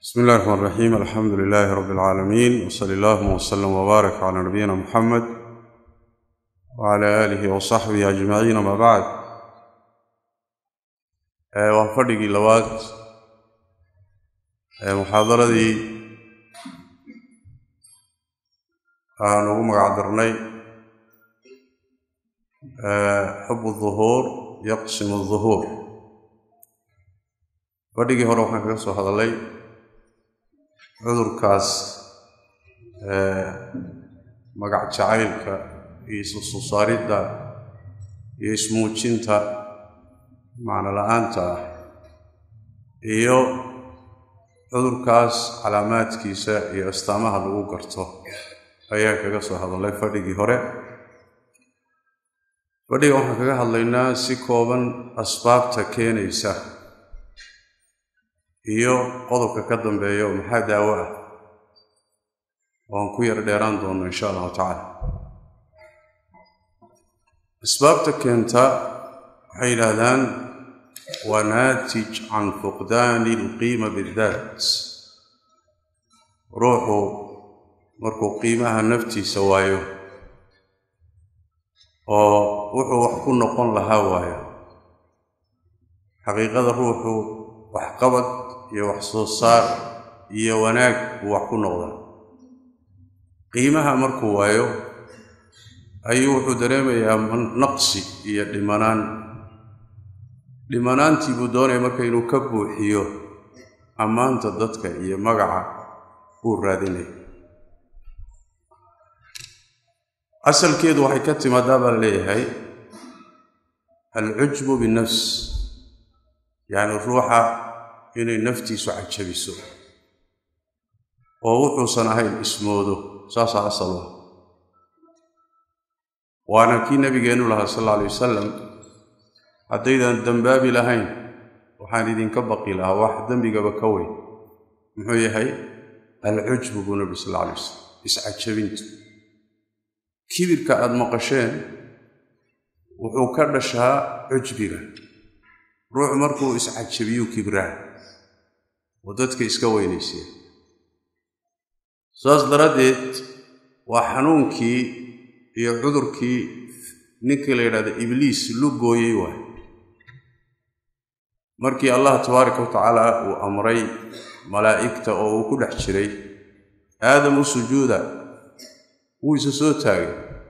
bsmi اllahi الرحman الرaxيim alxamdu لilaahi rab اlcaalamiin wsali اllahuma wslm wbaarak clى nabiyina muxamed wclى aalihi wصaxbihi ajmaciin ama bacd waa fadhigii labaad ee muxaadaradii aan ugu magac darnay xub الظuhuur yaqsim الظuhuur fadhigii hore waxaan kaga soo hadalay cudurkaas magac jacaylka iyo isusoo saaridda iyo ismuujinta macno la-aanta ah iyo cudurkaas calaamaadkiisa iyo astaamaha lagu garto ayaan kaga soo hadalay fadhigii hore fadhiga waxaan kaga hadlaynaa si kooban asbaabta keenaysa iyo qodobka ka dambeeya oo maxaa daawo ah waan ku yar dheeraan doonno insha allahu tacaala asbaabta keenta waxay yidhaahdaan waa naatij can fuqdaani ilqiima bidaat ruuxu markuu qiimaha naftiisa waayo oo wuxuu wax ku noqon lahaa waayo xaqiiqada ruuxu waxqabad iyo wax soo saar iyo wanaag buu wax ku noqdaa qiimaha markuu waayo ayuu wuxuu dareemayaa naqsi iyo dhimanaan dhimanaantii buu doonaya marka inuu ka buuxiyo ammaanta dadka iyo magaca uu raadinaya asalkeedu waxay ka timaadaa baa leeyahay alcujbu binnafs yacni ruuxa inay naftiisu cajabiso oo wuxuusan ahayn ismoodo saasaa asal ah waana kii nabigeennu lahaa sal alla alay wasalam haddaydan dembaabi lahayn waxaan idinka baqi lahaa wax dembigaba ka weyn muxuu yahay alcujbu buu nabi sal alla alay wasalam iscajabintu kibirka aada maqasheen wuxuu ka dhashaa cujbiga ruuxu markuu iscajabiyuu kibraa oo dadka iska weynaysiya saas daraaddeed waa xanuunkii iyo cudurkii ninkii la yidhahda ibliis lu gooyey waay markii allah tabaaraka wa tacaala uu amray malaa'igta oo uu ku dhex jiray aadamu sujuuda wuu isa soo taagay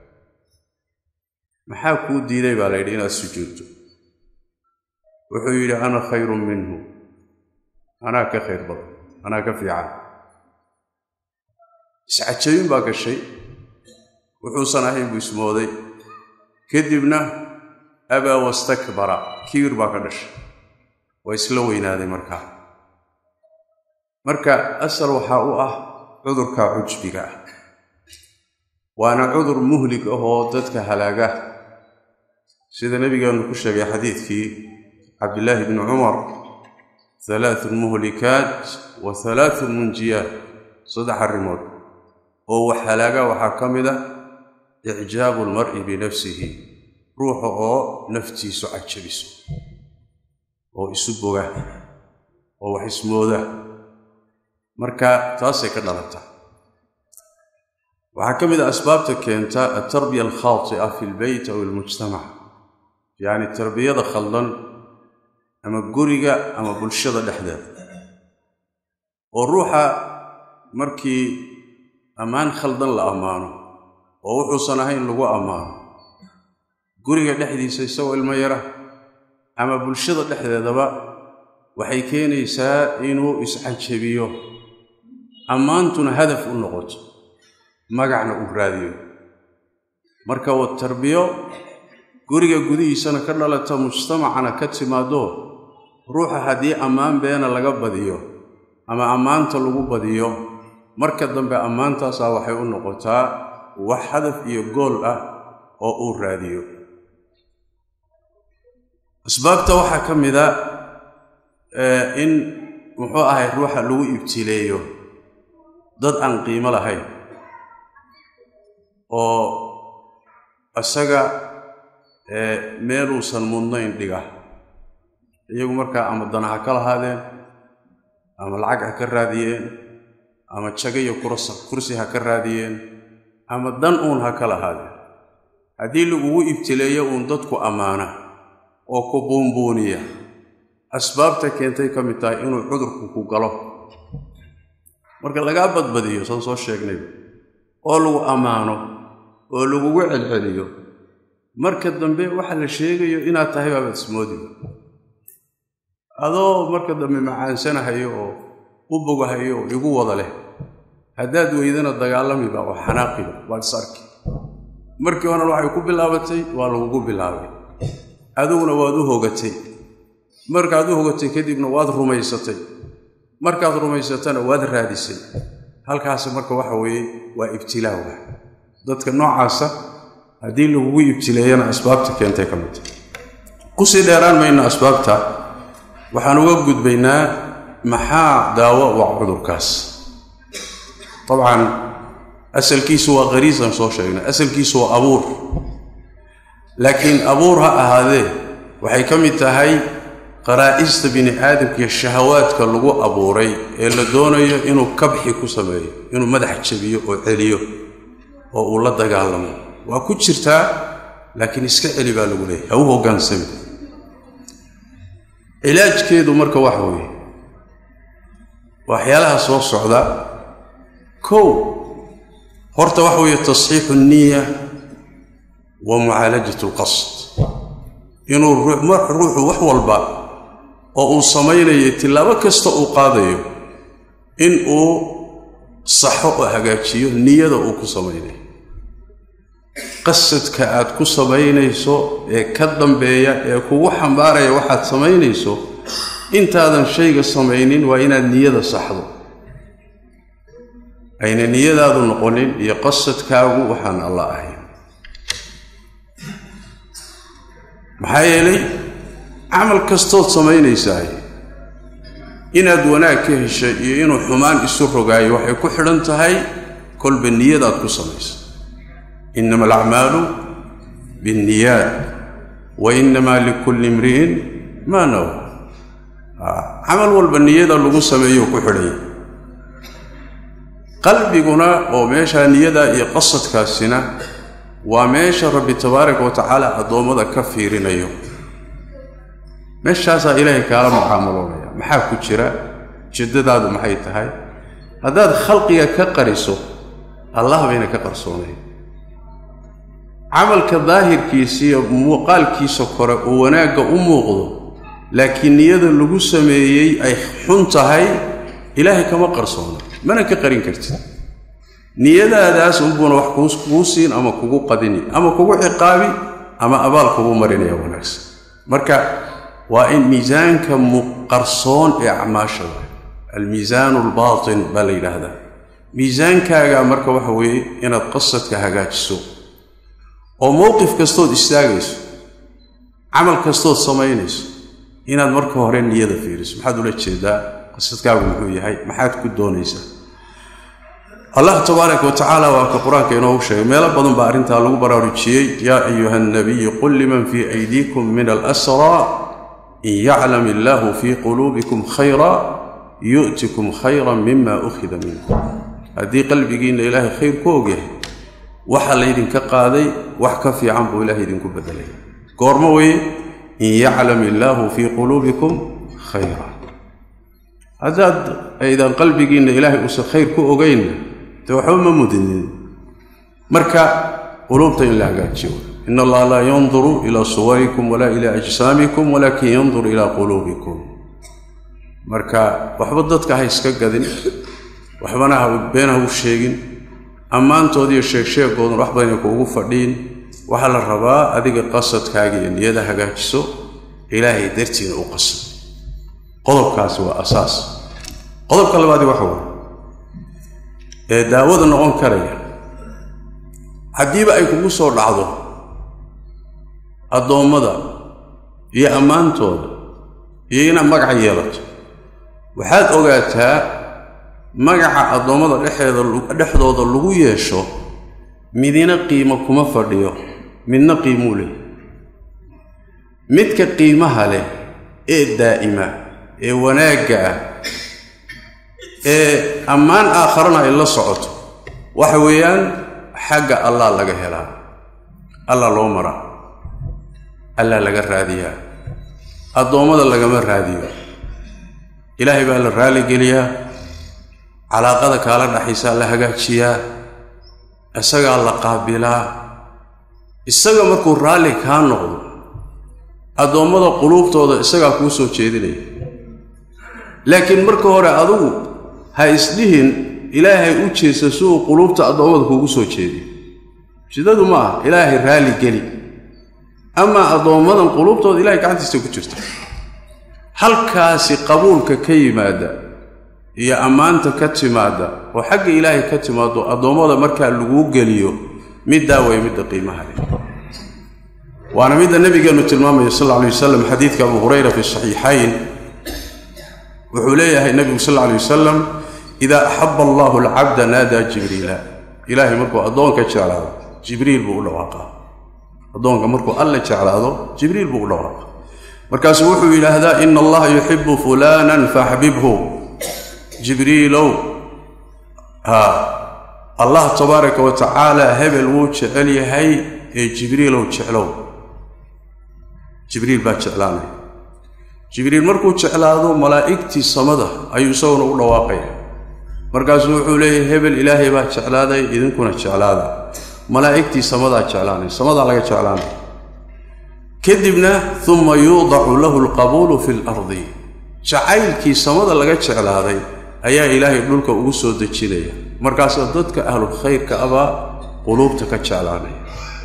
maxaa kuu diiday baa la yidhi inaad sujuudto wuxuu yidhi ana khayrun minhu anaa ka khayr badan anaa ka fiican iscajabin baa gashay wuxuusan ahayn buu ismooday kadibna abaa wastakbara kibir baa ka dhashay waa isla weynaaday markaa marka asal waxaa u ah cudurka cujbiga ah waana cudur muhlig ah oo dadka halaaga sida nebigeenu ku sheegay xadiidkii cabdillaahi bni cumar halaathun muhlikaat wa halaathun munjiyaat saddex arrimood oo wax halaaga waxaa ka mid ah icjaabu almar'i binafsihi ruuxa oo naftiisu cajabiso oo isu boga oo wax ismooda marka taasay ka dhalataa waxaa ka mid ah asbaabta keenta altarbiya alkhaati'a fi lbeyt aw ilmujtamac yacni tarbiyada khaldan ama guriga ama bulshada dhexdeeda oo ruuxa markii ammaan khaldan la ammaano oo wuxuusan ahayn lagu ammaano guriga dhexdiisa isagoo ilmo yara ama bulshada dhexdeedaba waxay keenaysaa inuu iscajabiyo ammaantuna hadaf u noqoto magacna uu raadiyo marka wa tarbiyo guriga gudihiisana ka dhalata mujtamacana ka timaado ruuxa haddii ammaan beena laga badiyo ama ammaanta lagu badiyo marka dambe ammaantaasaa waxay u noqotaa wax hadaf iyo gool ah oo uu raadiyo asbaabta waxaa ka mida in muxuu ahay ruuxa lagu ibtileeyo dad aan qiimo lahayn oo isaga meeluusan mudnayn dhiga iyagu markaa ama danaha ka lahaadeen ama lacag ha ka raadiyeen ama jago iyo kursi ha ka raadiyeen ama dan uun ha ka lahaadeen haddii lagugu ibtileeyo uun dadku ammaana oo ku buunbuuniya asbaabta keentay ka mid tahay inuu cudurku ku galo marka lagaa badbadiyo saan soo sheegnayba oo lagu ammaano oo lagugu celceliyo marka dambe waxa la sheegayo inaad tahay baabaad ismoodiba adoo marka dambe macaansanahayo oo u bogahayo oo igu wada leh haddaad weydana dagaalamiba oo xanaaqiba waad is arki markii horena waxay ku bilaabatay waa lagugu bilaabay adiguna waad u hogatay markaad u hogatay kadibna waad rumaysatay markaad rumaysatana waad raadisay halkaasi marka waxa weeye waa ibtilaawa dadka noocaasa haddii lagugu ibtileeyana asbaabta keentay ka midta kusii dheeraan mayno asbaabta waxaan uga gudbaynaa maxaa daawo waa cudurkaas dabcan asalkiisu waa qariisan soo sheegnay asalkiisu waa abuur laakiin abuur ha ahaadee waxay ka mid tahay qaraa'ista bini aadamkiiyo shahawaadka lagu abuuray ee la doonayo inuu kabxi ku sameeyo inuu madax jabiyo oo celiyo oo uu la dagaalamo waa ku jirtaa laakiin iska celi baa lagu leeyahy ha u hoggaansami cilaajkeedu marka waxa weeye waxyaalaha soo socda kow horta waxa weeye tasxiixu nniya wa mucaalajat alqasd inuu ruuxu wax walba oo uu samaynayo tillaabo kasta uu qaadayo in uu saxo oo hagaajiyo niyada uu ku samaynayo qasadka aad ku samaynayso ee ka dambeeya ee kugu xambaaraya waxaad samaynayso intaadan shayga samaynin waa inaad niyada saxdo ayna niyadaadu noqonin iyo qasadkaagu waxaan alla ahayn maxaa yeelay camal kastood samaynaysaay inaad wanaag ka heshay iyo inuu xumaan isu rogaayo waxay ku xidhan tahay kolba niyadaad ku samaysa innama alacmaalu biاnniyaat wa innamaa likulli imri'in maa nawa camal walba niyada lagu sameeyo ku xidhanya qalbiguna oo meeshaa niyadaa iyo qasadkaasina waa meesha rabbi tabaaraka wa tacaala addoommada ka fiirinayo meeshaasaa ilaahay kaala mucaamaloonaya maxaa ku jira jiddadaadu maxay tahay haddaad khalqiga ka qariso allah bayna ka qarsoonayn camalka daahirkiisa iyo muuqaalkiisa kore uu wanaagga u muuqdo laakiin niyada lagu sameeyey ay xun tahay ilaahay kama qarsoona mana ka qarin kartid niyadaadaas unbuuna wax kuu siin ama kugu qadini ama kugu ciqaabi ama abaal kugu marinaya wanaagsan marka waa in miisaanka muqarsoon ee acmaashada almiisaanu albaatin baa la yidhaahdaa miisaankaaga marka waxa weeye inaad qasadka hagaajiso oo mowqif kastood istaagayso camal kastood samaynayso inaad marka hore niyada fiiriso maxaad ula jeedaa qasadkaagu muxuu yahay maxaad ku doonaysaa allah tabaaraka wa tacaala waa ka qur-aanka inoogu sheegay meelo badan baa arrintaa lagu baraarujiyey yaa ayuha alnabiyu qul liman fii aydiikum min alasraa in yaclam illaahu fii quluubikum khayra yu'tikum khayran mima ukhida minkum haddii qalbigiinna ilaahay khayr ku ogyahay waxa laydinka qaaday wax ka fiican buu ilahay idinku bedelay goormo weye in yaclam illaahu fii quluubikum khayra haddaad aydan qalbigiinna ilaahay uusan khayr ku ogaynna dee waxba ma mudinin marka quluubta in la hagaajiyo in allaha laa yanduru ilaa suwarikum walaa ilaa ajsaamikum walaakin yanduru ilaa quluubikum marka waxba dadka ha iska gadin waxbana ha been ha u sheegin ammaantoodiiyo sheegsheegoodun wax badanay kuugu fadhiin waxaa la rabaa adiga qasadkaaga iyo niyada hagaajiso ilaahay dartiina u qasad qodobkaasi waa asaas qodobka labaadi waxa waay ee daawada noqon karaya haddiiba ay kugu soo dhacdo addoommada iyo ammaantooda iyo inaad magaca yeelato waxaad ogaataa magaca addoommada dhexeeda dhexdooda lagu yeesho midina qiimo kuma fadhiyo midna qiimuu leh midka qiimaha leh ee daa'ima ee wanaagga ah ee ammaan aakharana ay la socoto waxa weeyaan xagga allah laga helaa allah loo maraa allah laga raadiyaa addoommada lagama raadiyo ilaahay baa la raaligeliyaa calaaqada kaala dhaxaysaa la hagaajiyaa isagaa la qaabilaa isaga markuu raalli kaa noqdo addoommada quluubtooda isagaa kuu soo jeedinaya laakiin marka hore adugu ha isdhihin ilaahay u jeesta si uu quluubta addoommada kuugu soo jeediyo shidadu ma aha ilaahay raalli geli amaa addoommadan quluubtooda ilahay gacantiisa ku jirta halkaasi qabuulka ka yimaada iyo ammaanta ka timaadda oo xagga ilaahay ka timaado addoommada markaa laguu geliyo middaa way midda qiimaha leh waana midda nabigeennu tilmaamaya sal alla alay wasalam xadiidka abu hurayra fi saxiixayn wuxuu leeyahay nebigu sal alla alay wasalam idaa axaba allahu alcabda naadaa jibriila ilaahay markuu addoonka jeclaado jibriil buu u dhawaaqaa addoonka markuu alle jeclaado jibriil buu u dhawaaqa markaasuu wuxuu yidhaahdaa ina allaha yuxibu fulaanan faxbibhu jibriilow haa allah tabaaraka wa tacaala hebel wuu jecel yahay ee jibriilow jeclow jibriil baa jeclaanaya jibriil markuu jeclaado malaa'igtii samada ayuu isaguna u dhawaaqaya markaasuu wuxuu leeyahay hebel ilaahay baa jeclaaday idinkuna jeclaada malaa'igtii samadaa jeclaanay samadaa laga jeclaanay kadibna uma yuudacu lahu alqabuulu fi lardi jacaylkii samada laga jeclaaday ayaa ilaahay dhulka ugu soo dejinaya markaasoo dadka ahlulkhayrka abaa quluubta ka jeclaanaya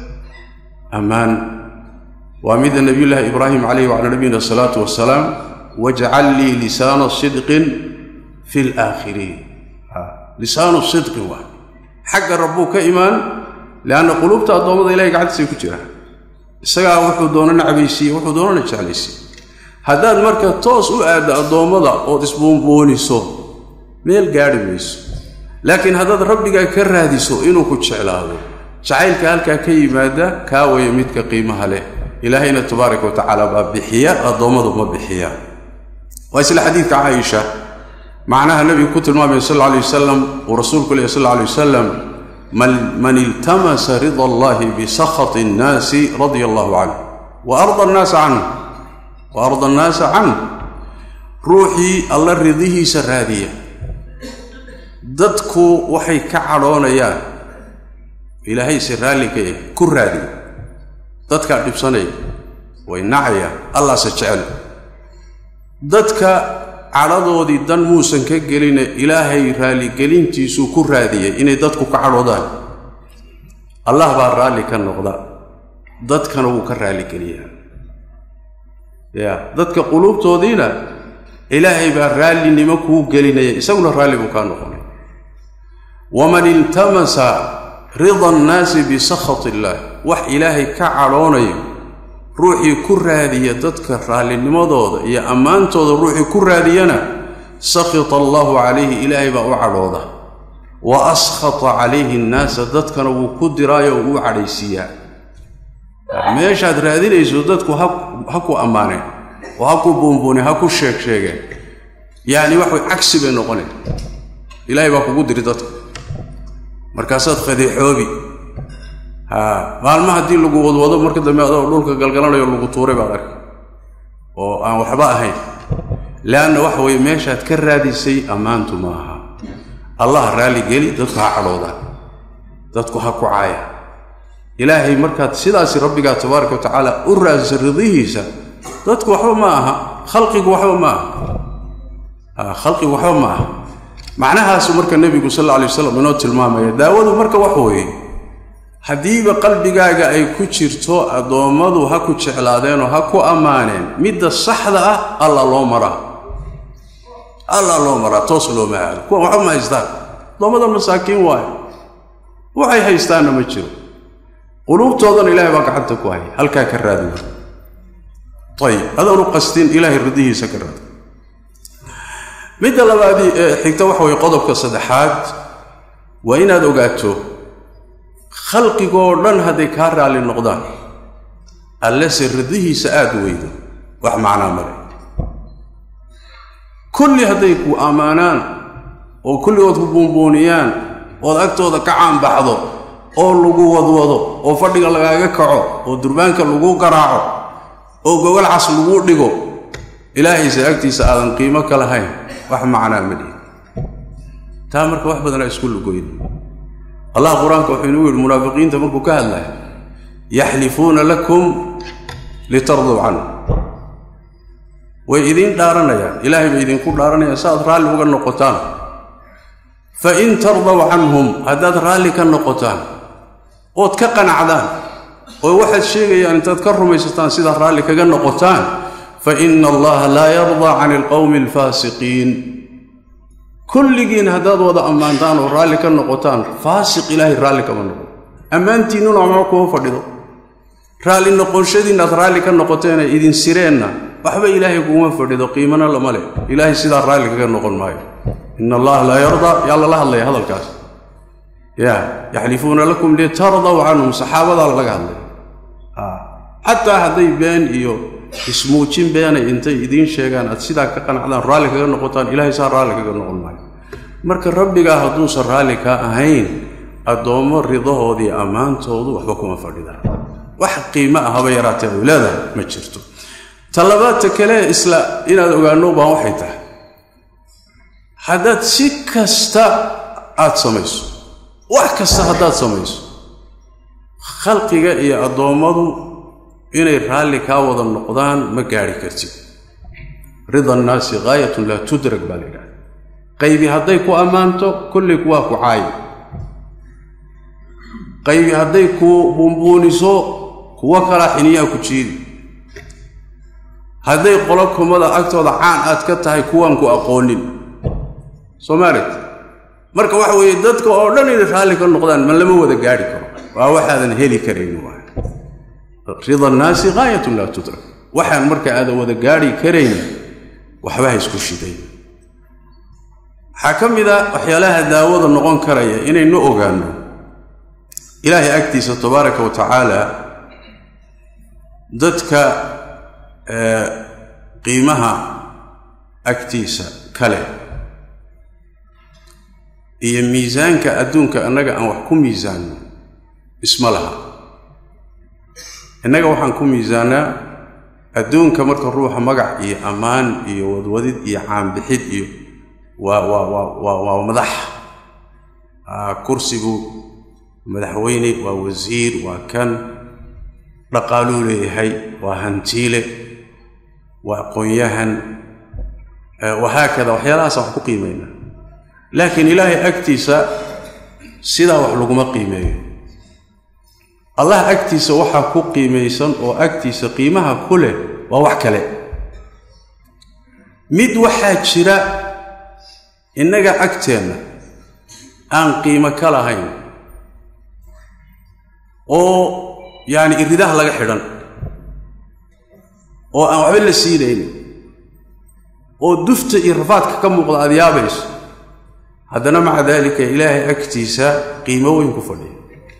ammaan waa midda nebiyullaahi ibraahim calayhi wacalaa nabiyina asalaatu wasalaam wajcal lii lisaana sidqin fi laakhiriin lisaanu sidqin waa xagga rabbuu ka imaan lianna quluubta addoommada ilahay gacantiisay ku jiraan isagaa wuxuu doona nacbaysiiye wuxuu doonana jeclaysiiye haddaad marka toos u aaddo addoommada ood isbuunbuuniso meel gaadhi mayso laakiin haddaad rabbigaa ka raadiso inuu ku jeclaado jacaylka halkaa ka yimaada kaa waya midka qiimaha leh ilaahayna tabaaraka wa tacaala baa bixiya addoommadu ma bixiya waa isla xadiidka caaisha macnaha nebigu ku tilmaamaya sal alla alay wasalam uu rasuulku lehy sal alla alay wasalam man iltamasa rida allahi bisakhati annaasi radia allahu canh wa arda annaasa canh wa arda annaasa canh ruuxii alla ridihiisa raadiya dadku waxay ka cadhoonayaan ilaahayse raalli ka yahay ku raadiya dadkaa dhibsanaya way nacayaan allaase jecel dadka cadhadoodii dan muusan ka geline ilaahay raalligelintiisuu ku raadiyey inay dadku ka cadhoodaan allah baa raalli ka noqda dadkana wuu ka raalligeliyaa ya dadka quluubtoodiina ilaahay baa raallinimo kuu gelinaya isaguna raalli buu kaa noqonay waman iltamasa rida annaasi bisakhati illaah wax ilaahay ka cadhoonayo ruuxii ku raadiya dadka raalinimadooda iyo ammaantooda ruuxii ku raadiyana sakhita allaahu calayhi ilaahay baa u cadhooda wa askhata calayhi annaasa dadkana wuu ku diraayo uu u cadhaysiiyaa meeshaad raadinayso dadku ha ku ammaaneen oo ha ku buunbuuneen ha ku sheeg sheegeen yacni waxway cagsi bay noqoneen ilaahay baa kugu diri dadka markaasaad fadeexoobi haa maalma haddii lagu wadwado marka dambe adoo dhulka galgalanayo lagu tuuray baad arka oo aan waxba ahayn leanna waxa weeye meeshaad ka raadisay ammaantu ma aha allah raalli geli dadku ha cadhoodaan dadku ha ku caaya ilaahay markaad sidaasi rabbigaa tabaaraka wa tacaala u raadisa ridihiisa dadku waxba ma aha khalqigu waxba ma aha khalqigu waxba ma aha macnahaasu marka nebigu sal alla alay waslam inoo tilmaamaya daawadu marka wax weeye haddiiba qalbigaaga ay ku jirto addoommadu ha ku jeclaadeenoo ha ku ammaaneen midda saxda ah alla loo maraa alla loo maraa toos looma aado kuwan waxba ma haystaan addoommada masaakiin waayo waxay haystaanna ma jiro quluubtoodana ilahay baa gacanta ku haya halkaa ka raadiwa ayib adoonu qastin ilaahay ridihiisa ka raadi midda labaadii ee xigta waxa weye qodobka saddexaad waa inaad ogaato khalqigoo dhan hadday kaa raalli noqdaan allese ridihiisa aada weydo wax macnaa male kulli hadday ku ammaanaan oo kulligood ku buunbuuniyaan ood agtooda ka caanbaxdo oo lagu wadwado oo fadhiga lagaaga kaco oo durbaanka lagu garaaco oo gogol cas lagu dhigo ilaahayse agtiisa aadan qiimo ka lahayn wax macnaa ma dhihi taa marka wax badanaa isku lugoyn allah qur-aanka wuxuu inuu yidhi munaafiqiinta markuu ka hadlaya yaxlifuuna lakum litarduu canhu way idiin dhaaranayaan ilaahay bay idinku dhaaranayaan saaad raalli uga noqotaan fa in tardaw canhum haddaad raalli ka noqotaan ood ka qanacdaan oo waxaad sheegayaan intaad ka rumaysataan sidaad raalli kaga noqotaan fa ina allaha laa yardaa cani alqowmi alfaasiqiin kulligiin haddaad wada ammaantaan oo raalli ka noqotaan faasiq ilaahay raalli kama noqon ammaantiinnuna ama kuma fadhido raalli noqonshadiinnaad raalli ka noqoteen ay idin sireenna waxba ilaahay kuma fadhido qiimana lama leh ilaahay sidaa raalli kaga noqon maayo ina allaha laa yardaa yaa lala hadlaya hadalkaas ya yaxlifuuna lakum litardaw canhum saxaabadaa laga hadlaya xataa hadday been iyo ismuujin beenay intay idiin sheegaan aad sidaa ka qanacdaan raalli kaga noqotaan ilaahay saa raalli kaga noqon maayo marka rabbigaa hadduusan raalli kaa ahayn addoommo ridahoodii ammaantoodu waxba kuma fadhidaan wax qiimo ah haba yaraatee ay leedahay ma jirto talabaadta kale isla inaad ogaano baan waxay tahay haddaad si kasta aad samayso wax kasta haddaad samayso khalqiga iyo addoommadu inay raalli kaa wada noqdaan ma gaadhi kartid rida annaasi gaayatun laa tudrag baa la yidhahda qaybi hadday ku ammaanto kollay kuwaa ku caayi qaybi hadday ku buunbuuniso kuwo kalaa xiniyaa ku jiidi hadday qolo kumada agtooda caan aad ka tahay kuwaan ku aqoonin soo maalit marka waxa weeye dadka oo dhan inay raalli ka noqdaan ma lama wada gaadhi karo waa waxaadan heli karayn waay rida annaasi gaayatun laa tudrak waxaan marka aadan wada gaadhi karayn waxba ha isku shiday waxaa ka mid a waxyaalaha daawada noqon karaya inaynu ogaanno ilaahay agtiisa tabaaraka wa tacaala dadka qiimaha agtiisa kale iyo miisaanka adduunka annaga aan wax ku miisaanno isma laha innaga waxaan ku miisaanaa adduunka marka ruuxa magac iyo ammaan iyo wadwadid iyo caanbixid iyo waa waa waa waa waa madax kursigu madaxweyne waa wasiir waa kan dhaqaaluu leeyahay waa hantiile waa aqoon-yahan wahaakada waxyaalahaasaan wax ku qiimaynaa laakiin ilaahay agtiisa sidaa wax laguma qiimeeyo allah agtiisa waxaa ku qiimaysan oo agtiisa qiimaha ku leh waa wax kale mid waxaa jira innaga agteenna aan qiimo ka lahayn oo yacni iridaha laga xidhan oo aan waxba la siinaynin oo dufta iyo rafaadka ka muuqda aad yaabayso haddana maca daalika ilaahay agtiisa qiimo weyn ku fadhiya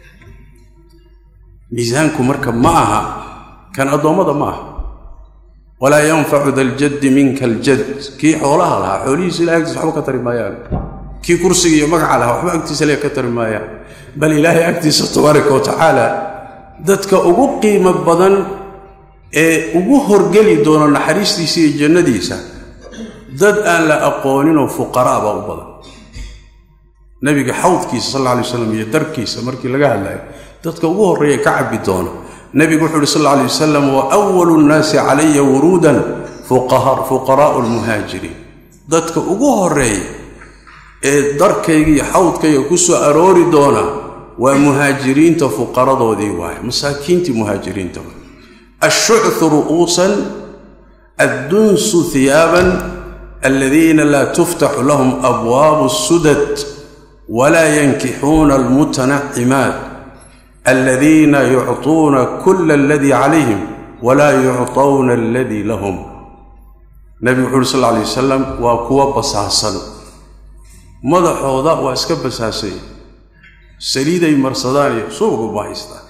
miisaanku marka ma aha kan addoommada ma aha walaa yanfacu daljaddi minka aljad kii xoolaha lahaa xoolihiisa ilahay agtiisa waxba ka tari maayaan kii kursiga iyo magaca lahaa waxba agtiisa le ka tari maayaan bal ilaahay agtiisa tabaaraka wa tacaala dadka ugu qiimo badan ee ugu horgeli doona naxariistiisa iyo jannadiisa dad aan la aqooninoo fuqaraa baa u badan nebiga xawdkiisa sal alla alay waslam iyo darkiisa markii laga hadlayo dadka ugu horreeya ka cabbi doono nebigu wuxuu uhi sal alla alay wasalam wa awalu nnaasi calaya wuruudan fuqaraa'u lmuhaajiriin dadka ugu horreeya ee darkayga iyo xawdkayga ku soo aroori doona waa muhaajiriinta fuqaradoodii waaye masaakiintii muhaajiriinta waay ashuctu ru'uusan addunsu hiyaaban aladiina laa tuftaxu lahum abwaabu sudad walaa yankixuuna almutanacimaat aladiina yucطuuna kula aladii calayhim walaa yucطawna aladii lahum nebigu wuxu uhi sal lla alay wasalam waa kuwa basaasan madaxooda waa iska basaasay saliiday marsadaan iyo suugu bahaystaan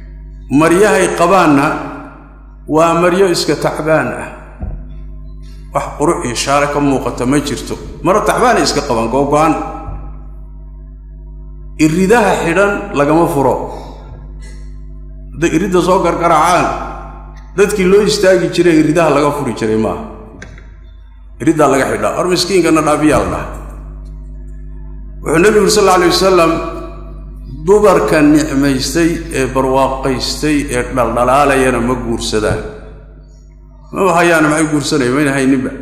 maryahay qabaanna waa maryo iska tacbaan ah wax qurux iyo shaare ka muuqata ma jirto mara taxbaanay iska qaban googo-an iridaha xidhan lagama furo hadday iridda soo gargaraacaan dadkii loo istaagi jiray iridaha laga furi jiray maaha iriddaa laga xidhaa hor miskiinkana dhaabiyaa la dhaha wuxuu nebigu uri sal alla alay wasalam dumarka nicmaystay ee barwaaqaystay ee dhaldhalaalayana ma guursadaan maba hayaana maxay guursanaya mayna hayninba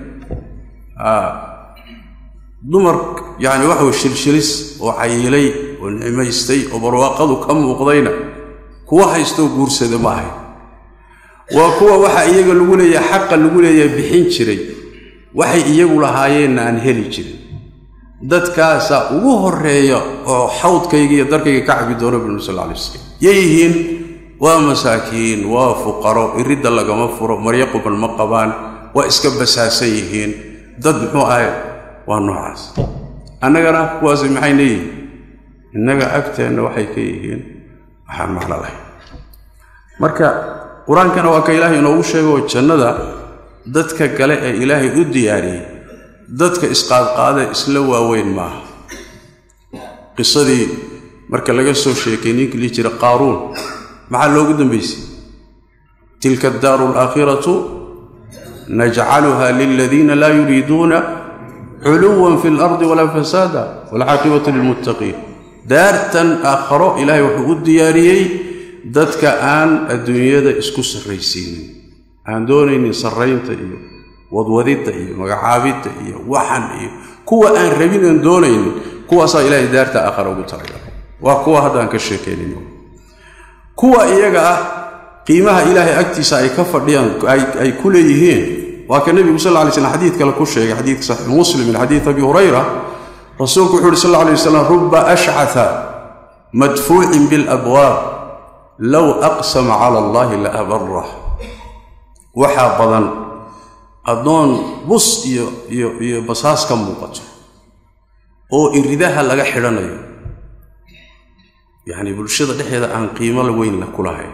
dumar yacani waxa way shilshilis oo cayilay oo nicmaystay oo barwaaqadu ka muuqdayna kuwa haystoo guursada ma ahay waa kuwa waxa iyaga lagu leeyahay xaqa lagu leeyahay bixin jiray waxay iyagu lahaayeenna aan heli jirin dadkaasaa ugu horeeya oo xawdkayga iyo darkayga ka cabi doona binu sal alay waslam yayihiin waa masaakiin waa fuqaro iridda lagama furo maryo quban ma qabaan waa iska basaasan yihiin dad muxuu ahay waa noocaas annagana kuwaasi maxay leeyihiin innaga agteenna waxay ka yihiin waxaan macno lahayn marka qur-aankana waa ka ilaahay inoogu sheego oo jannada dadka gale ee ilaahay u diyaariyey dadka isqaadqaada isla waaweyn maaha qisadii marka laga soo sheekay ninkii lii jira qaaruun maxaa loogu dambaysay tilka addaaru alaakhiratu najcaluha liladiina laa yuriiduuna culuwan fi اlardi walaa fasaada walcaaqibatu lilmuttaqiin daartan aakharo ilaahay wuxuu u diyaariyey dadka aan adduunyada isku sarraysiinin aan doonaynin sarraynta iyo wadwadidda iyo magacaabidda iyo waxan iyo kuwa aan rabin aan doonaynin kuwaasaa ilaahay daarta aakhara ugu talagalay waa kuwa haddaan ka sheekaynin kuwa iyaga ah qiimaha ilaahay agtiisa ay ka fadhiyaan ay ku leeyihiin waa ka nebigu sal lay slm xadiid kale ku sheegay xadiidka saxiix muslim min xadiid abi hurayra rasuulku wuxu uhi sal lla alay wasalam ruba ashcata madfuucin bilabwaab low aqsama cala allahi la abarah waxaa badan addoon bus iyo iyo iyo basaas ka muuqato oo iridaha laga xidhanayo yacni bulshada dhexeeda aan qiimo weyn ku lahayn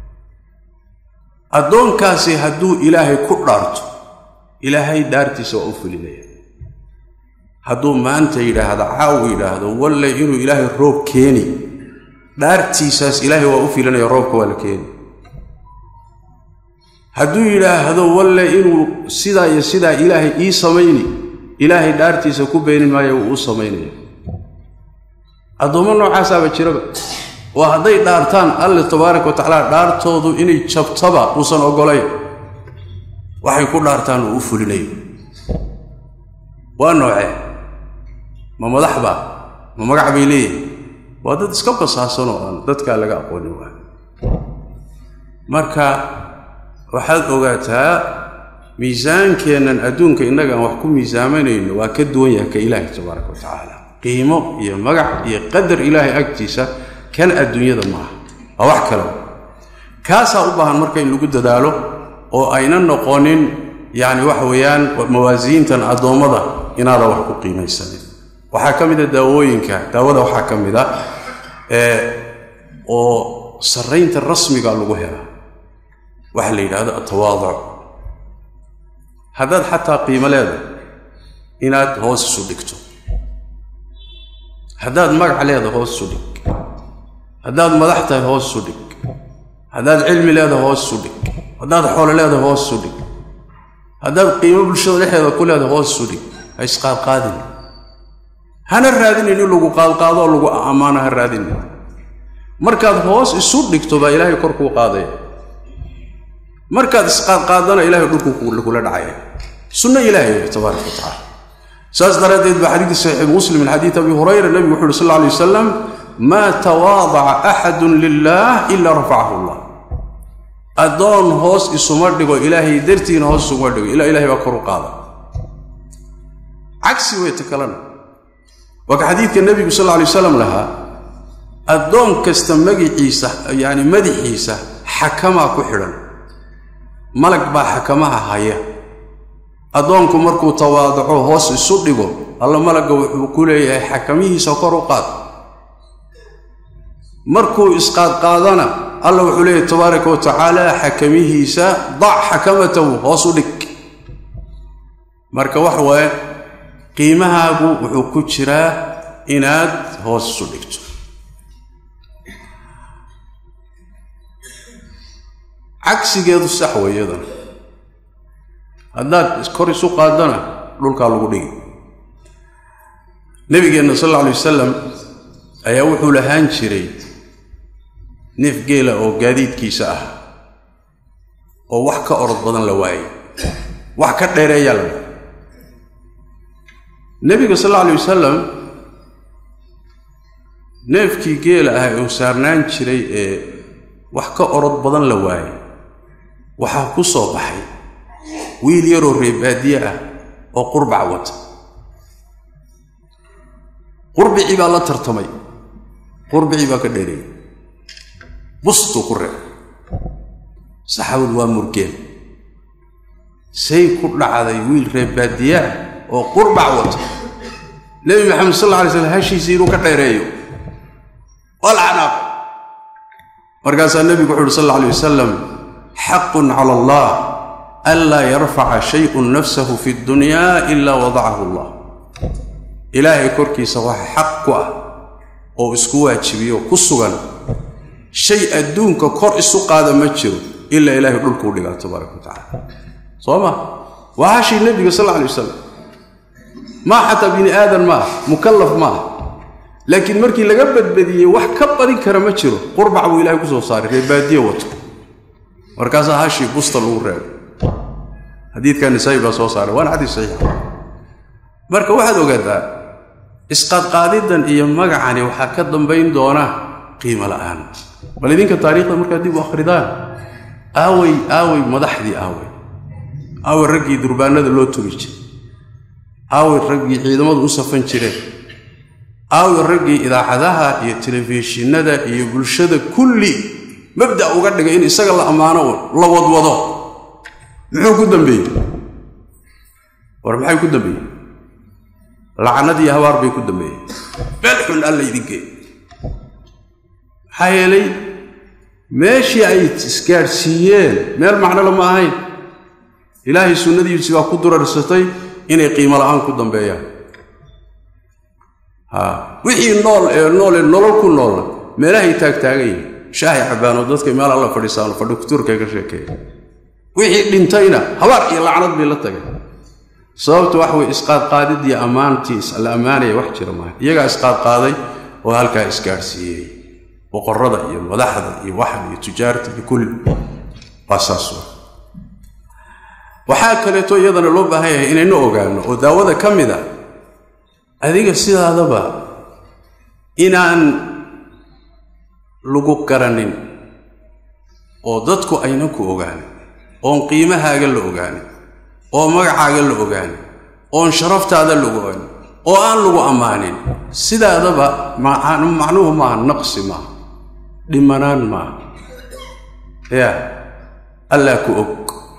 addoonkaasi hadduu ilaahay ku dhaarto ilaahay dhaartiisa waa u fulinaya hadduu maanta yidhaahdo caawu yidhaahdo walle inuu ilaahay roob keeni dhaartiisaas ilaahay waa u filinaya roobka waa la keeni hadduu yidhaahdo walle inuu sidaa iyo sidaa ilaahay ii samayni ilaahay dhaartiisa ku beeni maayo wuu u samaynaya addoommo noocaasaaba jiraba oo hadday dhaartaan alle tabaaraka wa tacaala dhaartoodu inay jabtaba uusan oggolayn waxay ku dhaartaan uu u fulinayo waa noocee ma madax baa ma magac bay leeyihin waa dad iska basaasanoo aan dadkaa laga aqoonin waa marka waxaad ogaataa miisaankeennan adduunka innagaan wax ku miisaamanayno waa ka duwan yahay ka ilaahay tabaaraka wa tacaala qiimo iyo magac iyo qadar ilaahay agtiisa kan adduunyada maaha waa wax kale kaasaa u baahan marka in lagu dadaalo oo ayna noqonin yacni waxa weeyaan mawaasiintan addoommada inaadan wax ku qiimaysanin waxaa ka mid a daawooyinka daawada waxaa ka mid a oo sarraynta rasmiga lagu helaa waxa la yidhahdo atawaaduc haddaad xataa qiimo leedahay inaad hoos isu dhigto haddaad magac leedahay hoos isu dhig haddaad madax tahay hoos isu dhig haddaad cilmi leedahay hoos isu dhig haddaad xoolo leedahay hoos isu dhig haddaad qiimo bulshada dhexeeda ku leedahay hoos isu dhig ha isqaadqaadin hana raadinin in lagu qaadqaado oo lagu ammaano ha raadinin markaad hoos isu dhigto baa ilaahay kor kuu qaadaya markaad isqaadqaadana ilahay dhulku kula dhacaya sunno ilaahay tabaaraka wa tacala saas daraaddeed baa xadiidki saxiix muslim min xadiid abi hurayra nebigu wuxu uhi sal alla alay wasalam maa tawaadaca axadun lilah ila rafacahu allah addoon hoos isuma dhigo ilaahay dartiina hoos isuma dhigo ilaa ilahay baa kor u qaada cagsi weyta kalena waa ka xadiidka nebigu sal alla alay wasalam lahaa addoon kasta magiciisa yacni madaxiisa xakamaa ku xidhan malag baa xakamaha haya addoonku markuu tawaadaco hoos isu dhigo alla malagga wuxuu ku leeyahay xakamihiisa kor u qaad markuu isqaadqaadana alla wuxuu leeyahay tabaaraka wa tacaala xakamihiisa dac xakamatahu hoos u dhig marka waxa waaye qiimahaagu wuxuu ku jiraa inaad hoos isu dhigto cagsigeedu sax weeyadan haddaad kor isu qaadana dhulkaa lagu dhigi nebigeenna sal alla alay wasalam ayaa wuxuu lahaan jiray neef geela oo gaadiidkiisa ah oo wax ka orod badan la waayay wax ka dheereeyaa la waayay nebiga sal alla alay wasalam neefkii geela ah uu saarnaan jiray ee wax ka orod badan la waayay waxaa ku soo baxay wiil yaroo reebaadiye ah oo qurbac wata qurbicii baa la tartamay qurbicii baa ka dheereeyey bustuu ku reeb saxaabadu waa murgeen say ku dhacday wiil reebaadiye ah oo qurbac wata nebi maxamed sal alla alay slam hashiisii inuu ka dheereeyo waa la canaaqay markaasaa nebigu wuxu uhi sal alla alay wasalam xaqun cala allah anlaa yarfaca shayun nafsahu fi dunya ilaa wadacahu allah ilaahay korkiisa waxa xaq ku ah oo isku waajibiyo ku sugan shay adduunka kor isu qaada ma jiro ilaa ilaahay dhulkuu dhigaa tabaaraka wa tacala soo ma waa hashii nebiga sal alla alay wasalam maa xataa bini aadan maaha mukallaf maaha laakiin markii laga badbadiyey wax ka badin kara ma jiro qurbac buu ilahay ku soo saaray reebaadiye wato markaasaa hashii busta lagu reebay xadiidka nisaa'i baa soo saaray waana xadiis saxiixa marka waxaad ogaataa isqaadqaadidan iyo magacani waxaa ka dambayn doona qiimo la'aan bal idinka taariikhda markaad dib u akhridaan aawey aawey madaxdii aawey aawey raggii durbaanada loo tugi jiray aawey raggii ciidamadu u safan jireen aawey raggii idaacadaha iyo telefishinada iyo bulshada kulli mabda uga dhigay in isaga la ammaano la wadwado muxuu ku dambeeyey war maxay ku dambeeyey lacnad iyo habaar bay ku dambeeyeen meel xun alla idinkeey maxaa yeelay meeshii ay isgaadhsiiyeen meel macnole ma ahayn ilaahay sunnadiisi baa ku durarsatay inay qiimo la'aan ku dambeeyaan ha wixii nool ee nool ee nolol ku noolna meelahay taagtaagan yihin shaahay cabbaanoo dadka meel alla fadhiisaano fadhi kutuurkay ka sheekeeya wixii dhintayna habaar iyo lacnad bay la tageen sababta wax wey isqaadqaadid iyo ammaantii la ammaanaya wax jira maaha iyagaa isqaadqaaday oo halkaa isgaadhsiiyey boqorrada iyo madaxda iyo waxda iyo tujaarta iyo kulli waa saas wa waxaa kaleeto iyadana loo baahan yahay inaynu ogaano oo daawada ka mid a adiga sidaadaba inaan lagu garanin oo dadku aynan ku ogaanin oon qiimahaaga la ogaanin oo magacaaga la ogaanin oon sharaftaada lagu ogaanin oo aan lagu ammaanin sidaadaba macnuhu maaha naqsi maaha dhimanaan maaha ya allaa ku og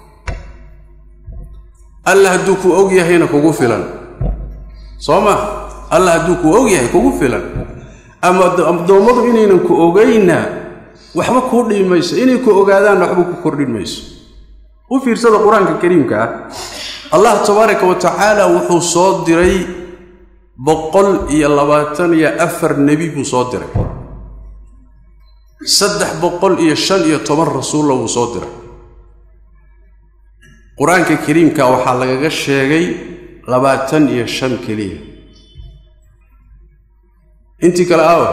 alla hadduu ku og yahayna kugu filan soo ma alla hadduu ku og yahay kugu filan ama addoommadu inaynan ku ogaynna waxba kuu dhibi mayso inay ku ogaadaanna waxba ku kordhin mayso u fiirsada qur-aanka kariimka ah allah tabaaraka wa tacaala wuxuu soo diray boqol iyo labaatan iyo afar nebi buu soo diray saddex boqol iyo shan iyo toban rasuulla wuu soo diray qur-aanka kariimka waxaa lagaga sheegay labaatan iyo shan keliya intii kale aawa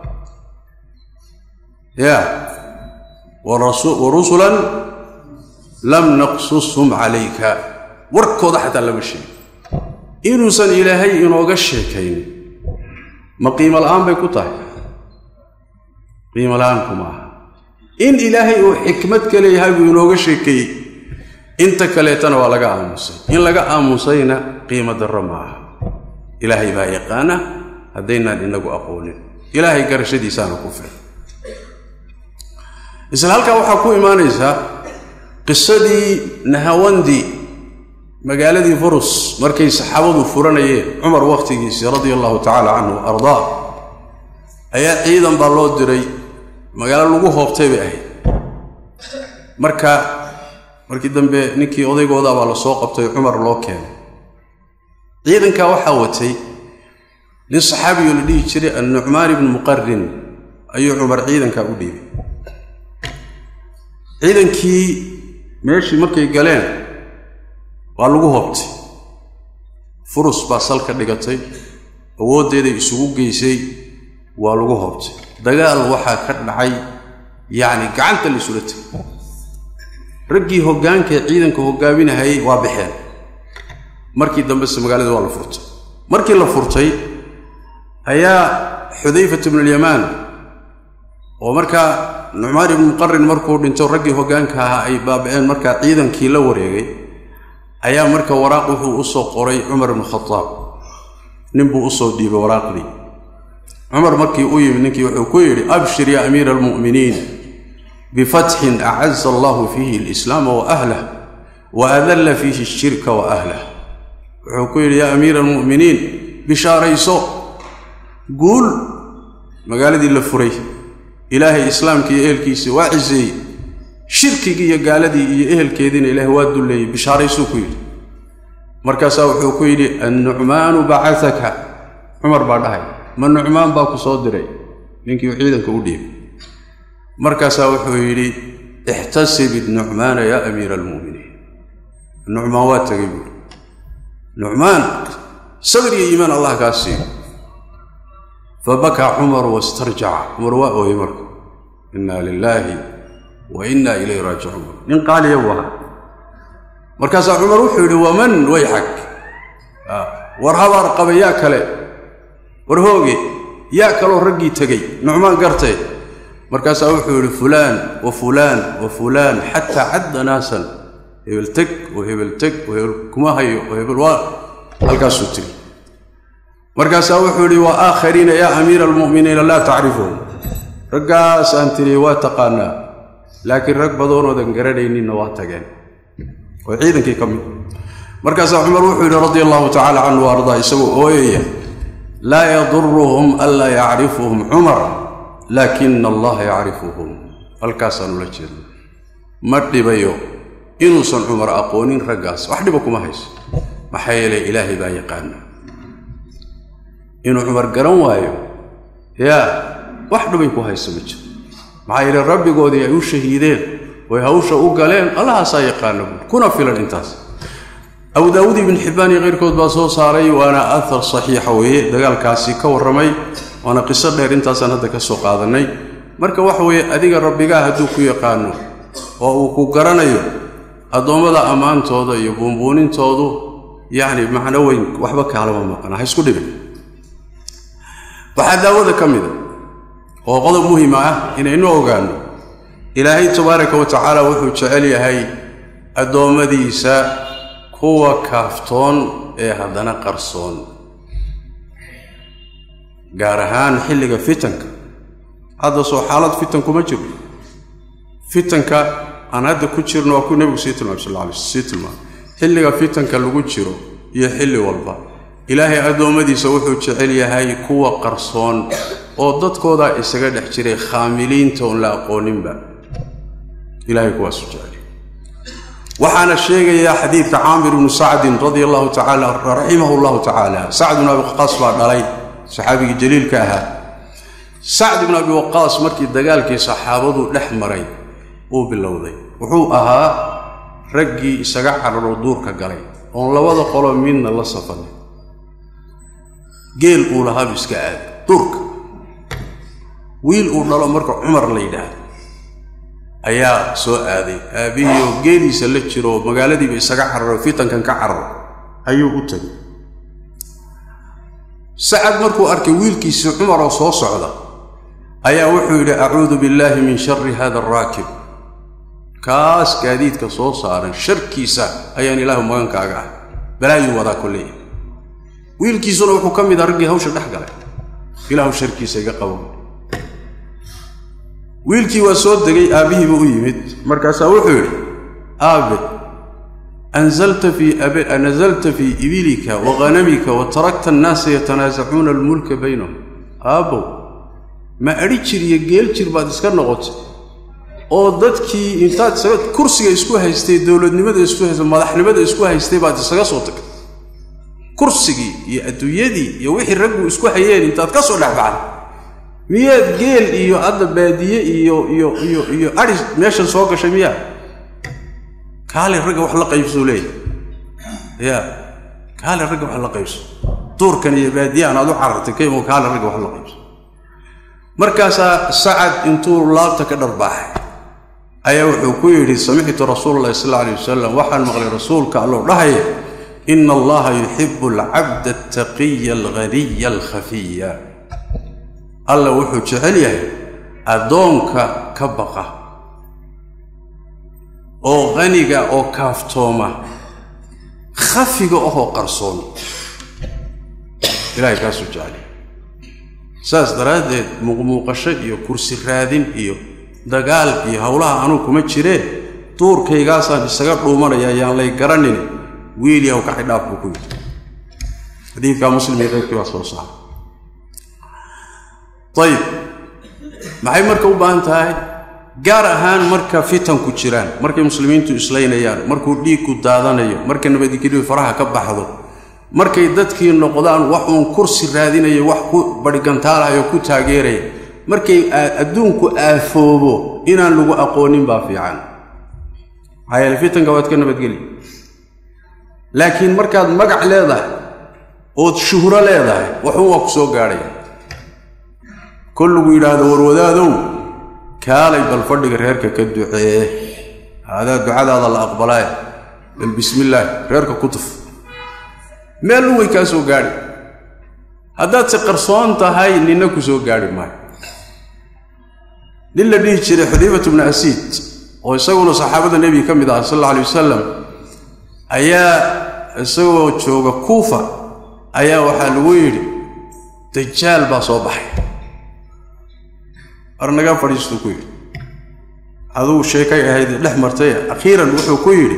ya wa rusulan lam naqsushum calayka warkooda xataa lama sheegin inuusan ilaahay inooga sheekayn ma qiimo la'aan bay ku tahay qiimo la'aanku ma aha in ilaahay uu xikmad ka leeyahay buu inooga sheekeeyey inta kaleetana waa laga aamusay in laga aamusayna qiimo darro ma aha ilaahay baa yaqaana haddaynaan inagu aqoonin ilaahay garashadiisaana ku filan isla halkaa waxaa ku imaanaysaa qisadii nahawandi magaaladii furus markay saxaabadu furanayeen cumar wakhtigiisii radia allahu tacaala canhu wa ardaa ayaa ciidan baa loo diray magaalo lagu hoobtay bay ahayd marka markii dambe ninkii odaygoodaa baa la soo qabtay cumar loo keenay ciidankaa waxaa watay nin saxaabiyo la dhihi jiray annucmaan ibnu muqarin ayuu cumar ciidankaa u dhiibay ciidankii meeshii markay galeen waa lagu hobtay furus baa salka dhigatay awooddeeday isugu geysay waa lagu hobtay dagaal waxaa ka dhacay yacni gacanta la isula tegay raggii hoggaankae ciidanka hoggaaminahayay waa baxeen markii dambese magaalada waa la furtay markii la furtay ayaa xudayfat ibnualyamaan oo markaa nucmaan ibnu muqarin markuu dhinto raggii hoggaanka ahaa ay baaba'een markaa ciidankii la wareegay ayaa marka waraaq wuxuu u soo qoray cumar ibnu khadaab ninbuu usoo dhiibay waraaqdii cumar markii u yimid ninkii wuxuu ku yidhi abshir yaa amiira almu'miniin bifatxin acaza allahu fiihi alislaama wa ahlah wa adalla fiihi ashirka wa ahlah wuxuu ku yidhi yaa amiira almu'miniin bishaarayso guul magaaladii la furay ilaahay islaamkii iyo ehelkiisii waa ciseeyey shirkigii iyo gaaladii iyo ehelkeediina ilaahay waa dulleeyey bishaaraysuu ku yidhi markaasaa wuxuu ku yidhi annucmaanu bacataka cumar baa dhahay ma nucmaan baa ku soo diray ninkii uu ciidanka u dhiibay markaasaa wuxuu yidhi ixtasib idnucmaana yaa amiira almu'miniin nucmaan waa tegay buuri nucmaan sabir iyo iimaan allah kaa siiyo fabakaa cumar wastarjaca cumar waa ooyey marka inna lilaahi wa inna ilayhi raajicuun nin qaaliya buu ahaa markaasaa cumar wuxuu yidhi waman wayxag war habaar qaba yaa kale war hooge yaa kaloo raggii tegey nucmaan gartay markaasaa wuxuu yidhi fulaan wa fulaan wa fulaan xataa cadda naasan hebel teg oo hebel teg oo hebel kuma hayo oo hebel waa halkaasuu tiri markaasaa wuxuu yidhi wa aakhariina yaa amiira almu'miniina laa tacrifuhum raggaas aan tiri waa taqaanaa laakiin rag badoonoodan garanayninna waa tageen oo ciidankii ka mid markaasaa cumar wuxuu yidhi radia allahu tacala canhu ardaa isagoo ooyaya laa yaduruhum anlaa yacrifuhum cumar laakina allaha yacrifuhum halkaasaan ula jeedna ma dhibayo inuusan cumar aqoonin raggaas wax dhiba kuma hayso maxaa yeelay ilaahay baa yaqaana inuu cumar garan waayo yaa wax dhibay ku hayso ma jiro maxaa yeele rabbigoodii ay u shahiideen way hawsha u galeen allahaasaa yaqaana buur kuna filan intaas abu daawuud ibn xibbaan iyo keyrkood baa soo saaray waana athar saxiixa weeye dagaalkaasi ka warramay waana qiso dheer intaasaan hadda ka soo qaadannay marka waxa weeye adiga rabbigaa hadduu ku yaqaano oo uu ku garanayo addoommada ammaantooda iyo buunbuunintoodu yacni macno weyn waxba kaalama maqana ha isku dhibin waxaa daawada ka mida oo qodob muhima ah inaynu ogaanno ilaahay tabaaraka wa tacaala wuxuu jecel yahay addoommadiisa kuwa kaaftoon ee haddana qarsoon gaar ahaan xilliga fitanka hadda soo xaalad fitan kuma jiro fitanka aan hadda ku jirno waa ku nebigu sii tilmaamay sal alla alay sii tilmaamay xilliga fitanka lagu jiro iyo xilli walba ilaahay addoommadiisa wuxuu jecel yahay kuwa qarsoon oo dadkoodaa isaga dhex jiray khaamiliinta oon la aqooninba ilahay kuwaasu jecel waxaana sheegayaa xadiidka caamir ibnu sacdin radia allahu tacaala raximahu llahu tacaala sacd ibnu abi waqaas baa dhalay saxaabigii jaliilka ahaa sacd ibnu abi waqaas markii dagaalkii saxaabadu dhex maray uu bilowday wuxuu ahaa raggii isaga cararoo duurka galay oon labada qolo midna la safanay geel uu lahaabu iska aaday duurka wiil uu dhalo marka cumar la yidhaahdo ayaa soo aaday aabbihii oo geeliisa la jiro oo magaaladiiba isaga cararo fitankan ka cararo ayuu u tegay sacad markuu arkay wiilkiisii cumar oo soo socda ayaa wuxuu yidhi acuudu billaahi min shari hada araakib kaas gaadiidka soo saaran sharkiisa ayaan ilaahu magankaaga ah balaayuu wadaa kolleeya wiilkiisuna wuxuu ka mid ah raggii hawsha dhex galay ilaahu sharkiisa iga qabo wiilkii waa soo degay aabbihiiba u yimid markaasaa wuxuu yidhi aabe anzalta fii nazalta fii ibilika wa ghanamika wa tarakta annaasa yatanaasacuuna almulka baynahum aabbow ma adhi jir iyo geel jir baad iska noqotay oo dadkii intaad isaga kursiga isku haystay dowladnimada isku haystay madaxnimada isku haystay baad isaga soo tagtay kursigii iyo adduunyadii iyo wixii raggu isku hayeen intaad ka soo dhexbaxda miyaad geel iyo hadda baadiye iyo iyo iyo iyo adhi meeshan soo gashay miyaa kaale ragga wax la qaybsoo leeyahy ya kaale ragga wax la qaybso duurkan iyo baadiyahan aad u carartay kaymo kaale ragga wax la qaybso markaasaa sacad intuu laabta ka dharbaaxay ayaa wuxuu ku yidhi samictu rasuula allahi sal alla alay wasalam waxaan maqlay rasuulka allou dhahaya ina allaha yuxibu alcabda altaqiya alghaniya alkhafiya alla wuxuu jecel yahay addoonka ka baqa oo haniga oo kaaftooma khafiga ahoo qarsoon ilahay kaasuu jecel saas daraaddeed muuqmuuqasho iyo kursi raadin iyo dagaal iyo howlaha anuu kuma jireen duurkaygaasaan isaga dhuumanaya ayaan lay garanin wiil yaw kaxidhaaf buu ku yidhi xadiidkaa muslim iyo qaybkii baa soo saara ayib maxay marka u baahan tahay gaar ahaan marka fitanku jiraan markay muslimiintu islaynayaan markuu dhiigku daadanayo marka nabadgeliyu faraha ka baxdo markay dadkii noqdaan wax uun kursi raadinayo wax ku badhigantaalahayo ku taageeraya markay adduunku aafoobo inaan lagu aqoonin baa fiican maxaa yeele fitanka waad ka nabadgeli laakiin markaad magac leedahay ood shuhro leedahay waxuun waa ku soo gaadhaya kollugu yidhaahdo warwadaadow kaalay bal fadhiga reerka ka ducee haadaa ducadaada la aqbalaaye bal bismillaahi reerka ku tuf meel un way kaa soo gaadhi haddaad si qarsoon tahay ninna ku soo gaadhi maayo nin la dhihi jiray xudayfatu bnu asiid oo isaguna saxaabada nebiga ka mid aha sal alla alay wasalam ayaa isagoo jooga kuufa ayaa waxaa lagu yidhi dajaal baa soo baxay ar naga fadhiistuu ku yidhi aduu sheekay ahayd dhex martay akhiiran wuxuu ku yidhi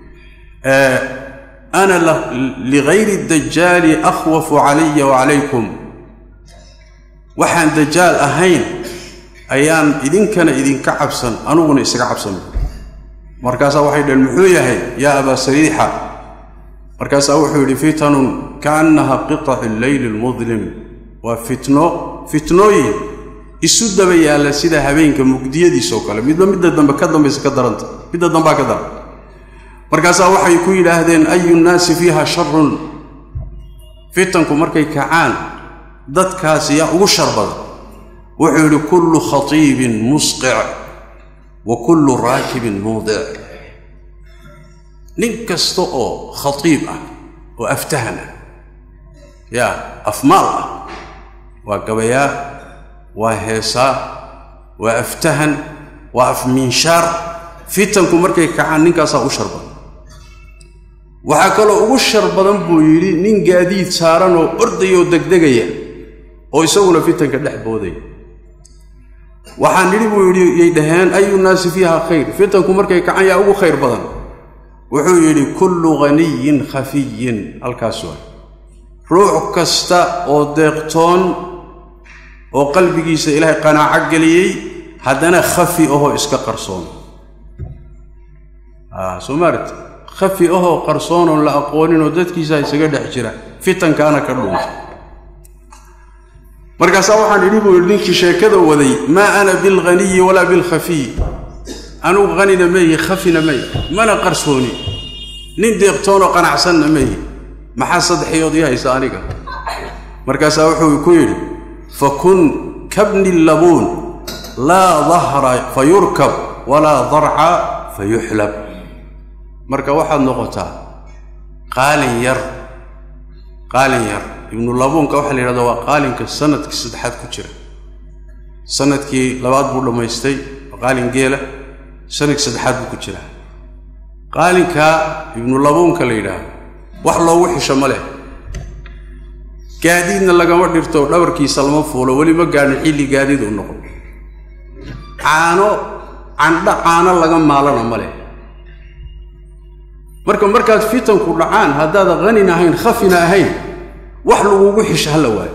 ana ligayri dajaali akhwafu calaya wacalaykum waxaan dajaal ahayn ayaan idinkana idinka cabsan anuguna isaga cabsan markaasaa waxay dhaheen muxuu yahay yaa abaa sariixa markaasaa wuxuu yidhi fitanun kaannaha qitaci leyli lmudlim waa fitno fitnooyin isu daba yaalla sida habeenka mugdiyadiisoo kale midba midda dambe ka dambaysa ka daranta midda dambaa ka daran markaasaa waxay ku yidhaahdeen ayu nnaasi fiiha sharun fitanku markay kacaan dadkaasi yaa ugu shar badan wuxuu yidhi kullu khatiibin musqic wa kullu raakibin muudic nin kasta oo khatiib ah oo aftahan ah yaa afmaal ah waa gabayaa waa heesaa waa aftahan waa afmiinshaar fitanku markay kacaan ninkaasaa u shar badan waxaa kaloo ugu shar badan buu yidhi nin gaadiid saaran oo ordayoo degdegaya oo isaguna fitanka dhex boodaya waxaan nidhi buu yidhi yay dhaheen ayu naasi fiiha khayr fitanku markay kacaan yaa ugu khayr badan wuxuu yidhi kullu ghaniyin khafiyin halkaas waa ruux kasta oo deeqtoon oo qalbigiisa ilaahay qanaaco geliyey haddana khafi ahoo iska qarsoon soo maaragti khafi ahoo qarsoonoon la aqooninoo dadkiisa isaga dhex jira fitankaana ka dhuunta markaasaa waxaan idhi buu yidhi ninkii sheekada waday maa ana bilghaniyi walaa bilkhafiy anugu hanina meeyi khafina meey mana qarsooni nin deeqtoonoo qanacsanna meeyi maxaa saddexyood ii haysa aniga markaasaa wuxuu ku yidhi fakun kabni labuun laa dahra fa yurkab walaa darca fa yuxlab marka waxaad noqotaa qaalin yar qaalin yar ibnu labuunka waxaa la yidhahdaa waa qaalinka sanadkii saddexaad ku jira sanadkii labaad buu dhammaystay waa qaalin geela sanadkii saddexaad buu ku jiraa qaalinkaa ibnu labuunka la yidhaahdo wax loogu xisho ma leh gaadiidna lagama dhirto dhabarkiisa lama fuulo weli ma gaadhin xilli gaadiid u noqon caano candha caano laga maalana ma leh marka markaad fitanku dhacaan haddaada hanina ahayn khafina ahayn wax lagugu xisho hala waayo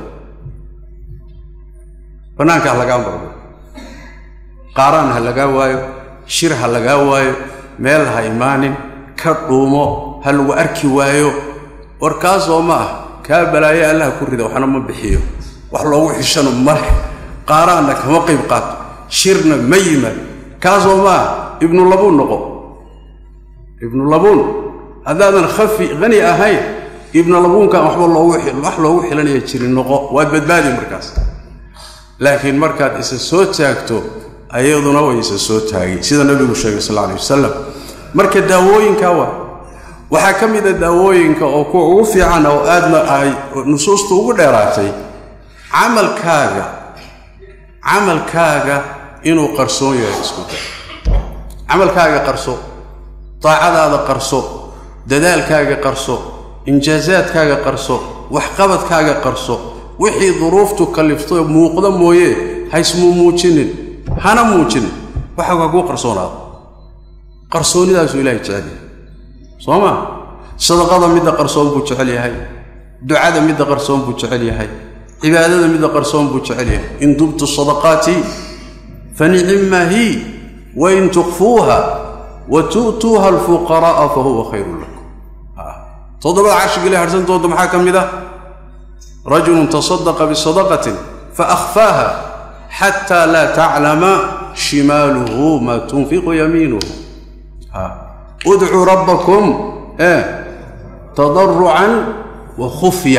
bannaanka ha lagaa mardo qaaraan ha lagaa waayo shir ha lagaa waayo meel ha imaanin ka dhuumo ha lagu arki waayo warkaasoo ma ah kaa balaayo allaha ku rida waxna ma bixiyo wax loogu xishano male qaaraanna kama qayb qaato shirna ma yimaad kaasoo ma ah ibnulabuun noqo ibnulabuun haddaadan khafi hani ahayn ibnulabuunkan waxba loogu wax loogu xilanaya jirin noqo waad badbaadi markaas laakiin markaad isa soo taagto ayaduna way isa soo taagay sida nabigu sheegay sal alay wasalam marka daawooyinka waa waxaa ka mid a daawooyinka oo kuwa ugu fiican oo aadna ay nusuustu ugu dheeraatay camalkaaga camalkaaga inuu qarsoon yahay isku day camalkaaga qarso daacadaada qarso dadaalkaaga qarso injaasaadkaaga qarso waxqabadkaaga qarso wixii duruuftu kallifto muuqda mooye haysmuu muujinin hana muujinin waxaa kuu qarsoonaado qarsoonnidaasuu ilahay jecel yahay soo maa sadaqada midda qarsoon buu jecel yahay ducada midda qarsoon buu jecel yahay cibaadada midda qarsoon buu jecel yahay in tubtu sadaqaati fa nicimma hi wain tukfuuha wa tu'tuuha alfuqara'a fa huwa khayrun lakum toddobada cashigile harsantooda maxaa ka mid ah rajulun tasadaqa bisadaqatin faahfaaha xataa laa taclama shimaaluhu maa tunfiqu yamiinuhu udcuu rabbakum tadarucan wa khufya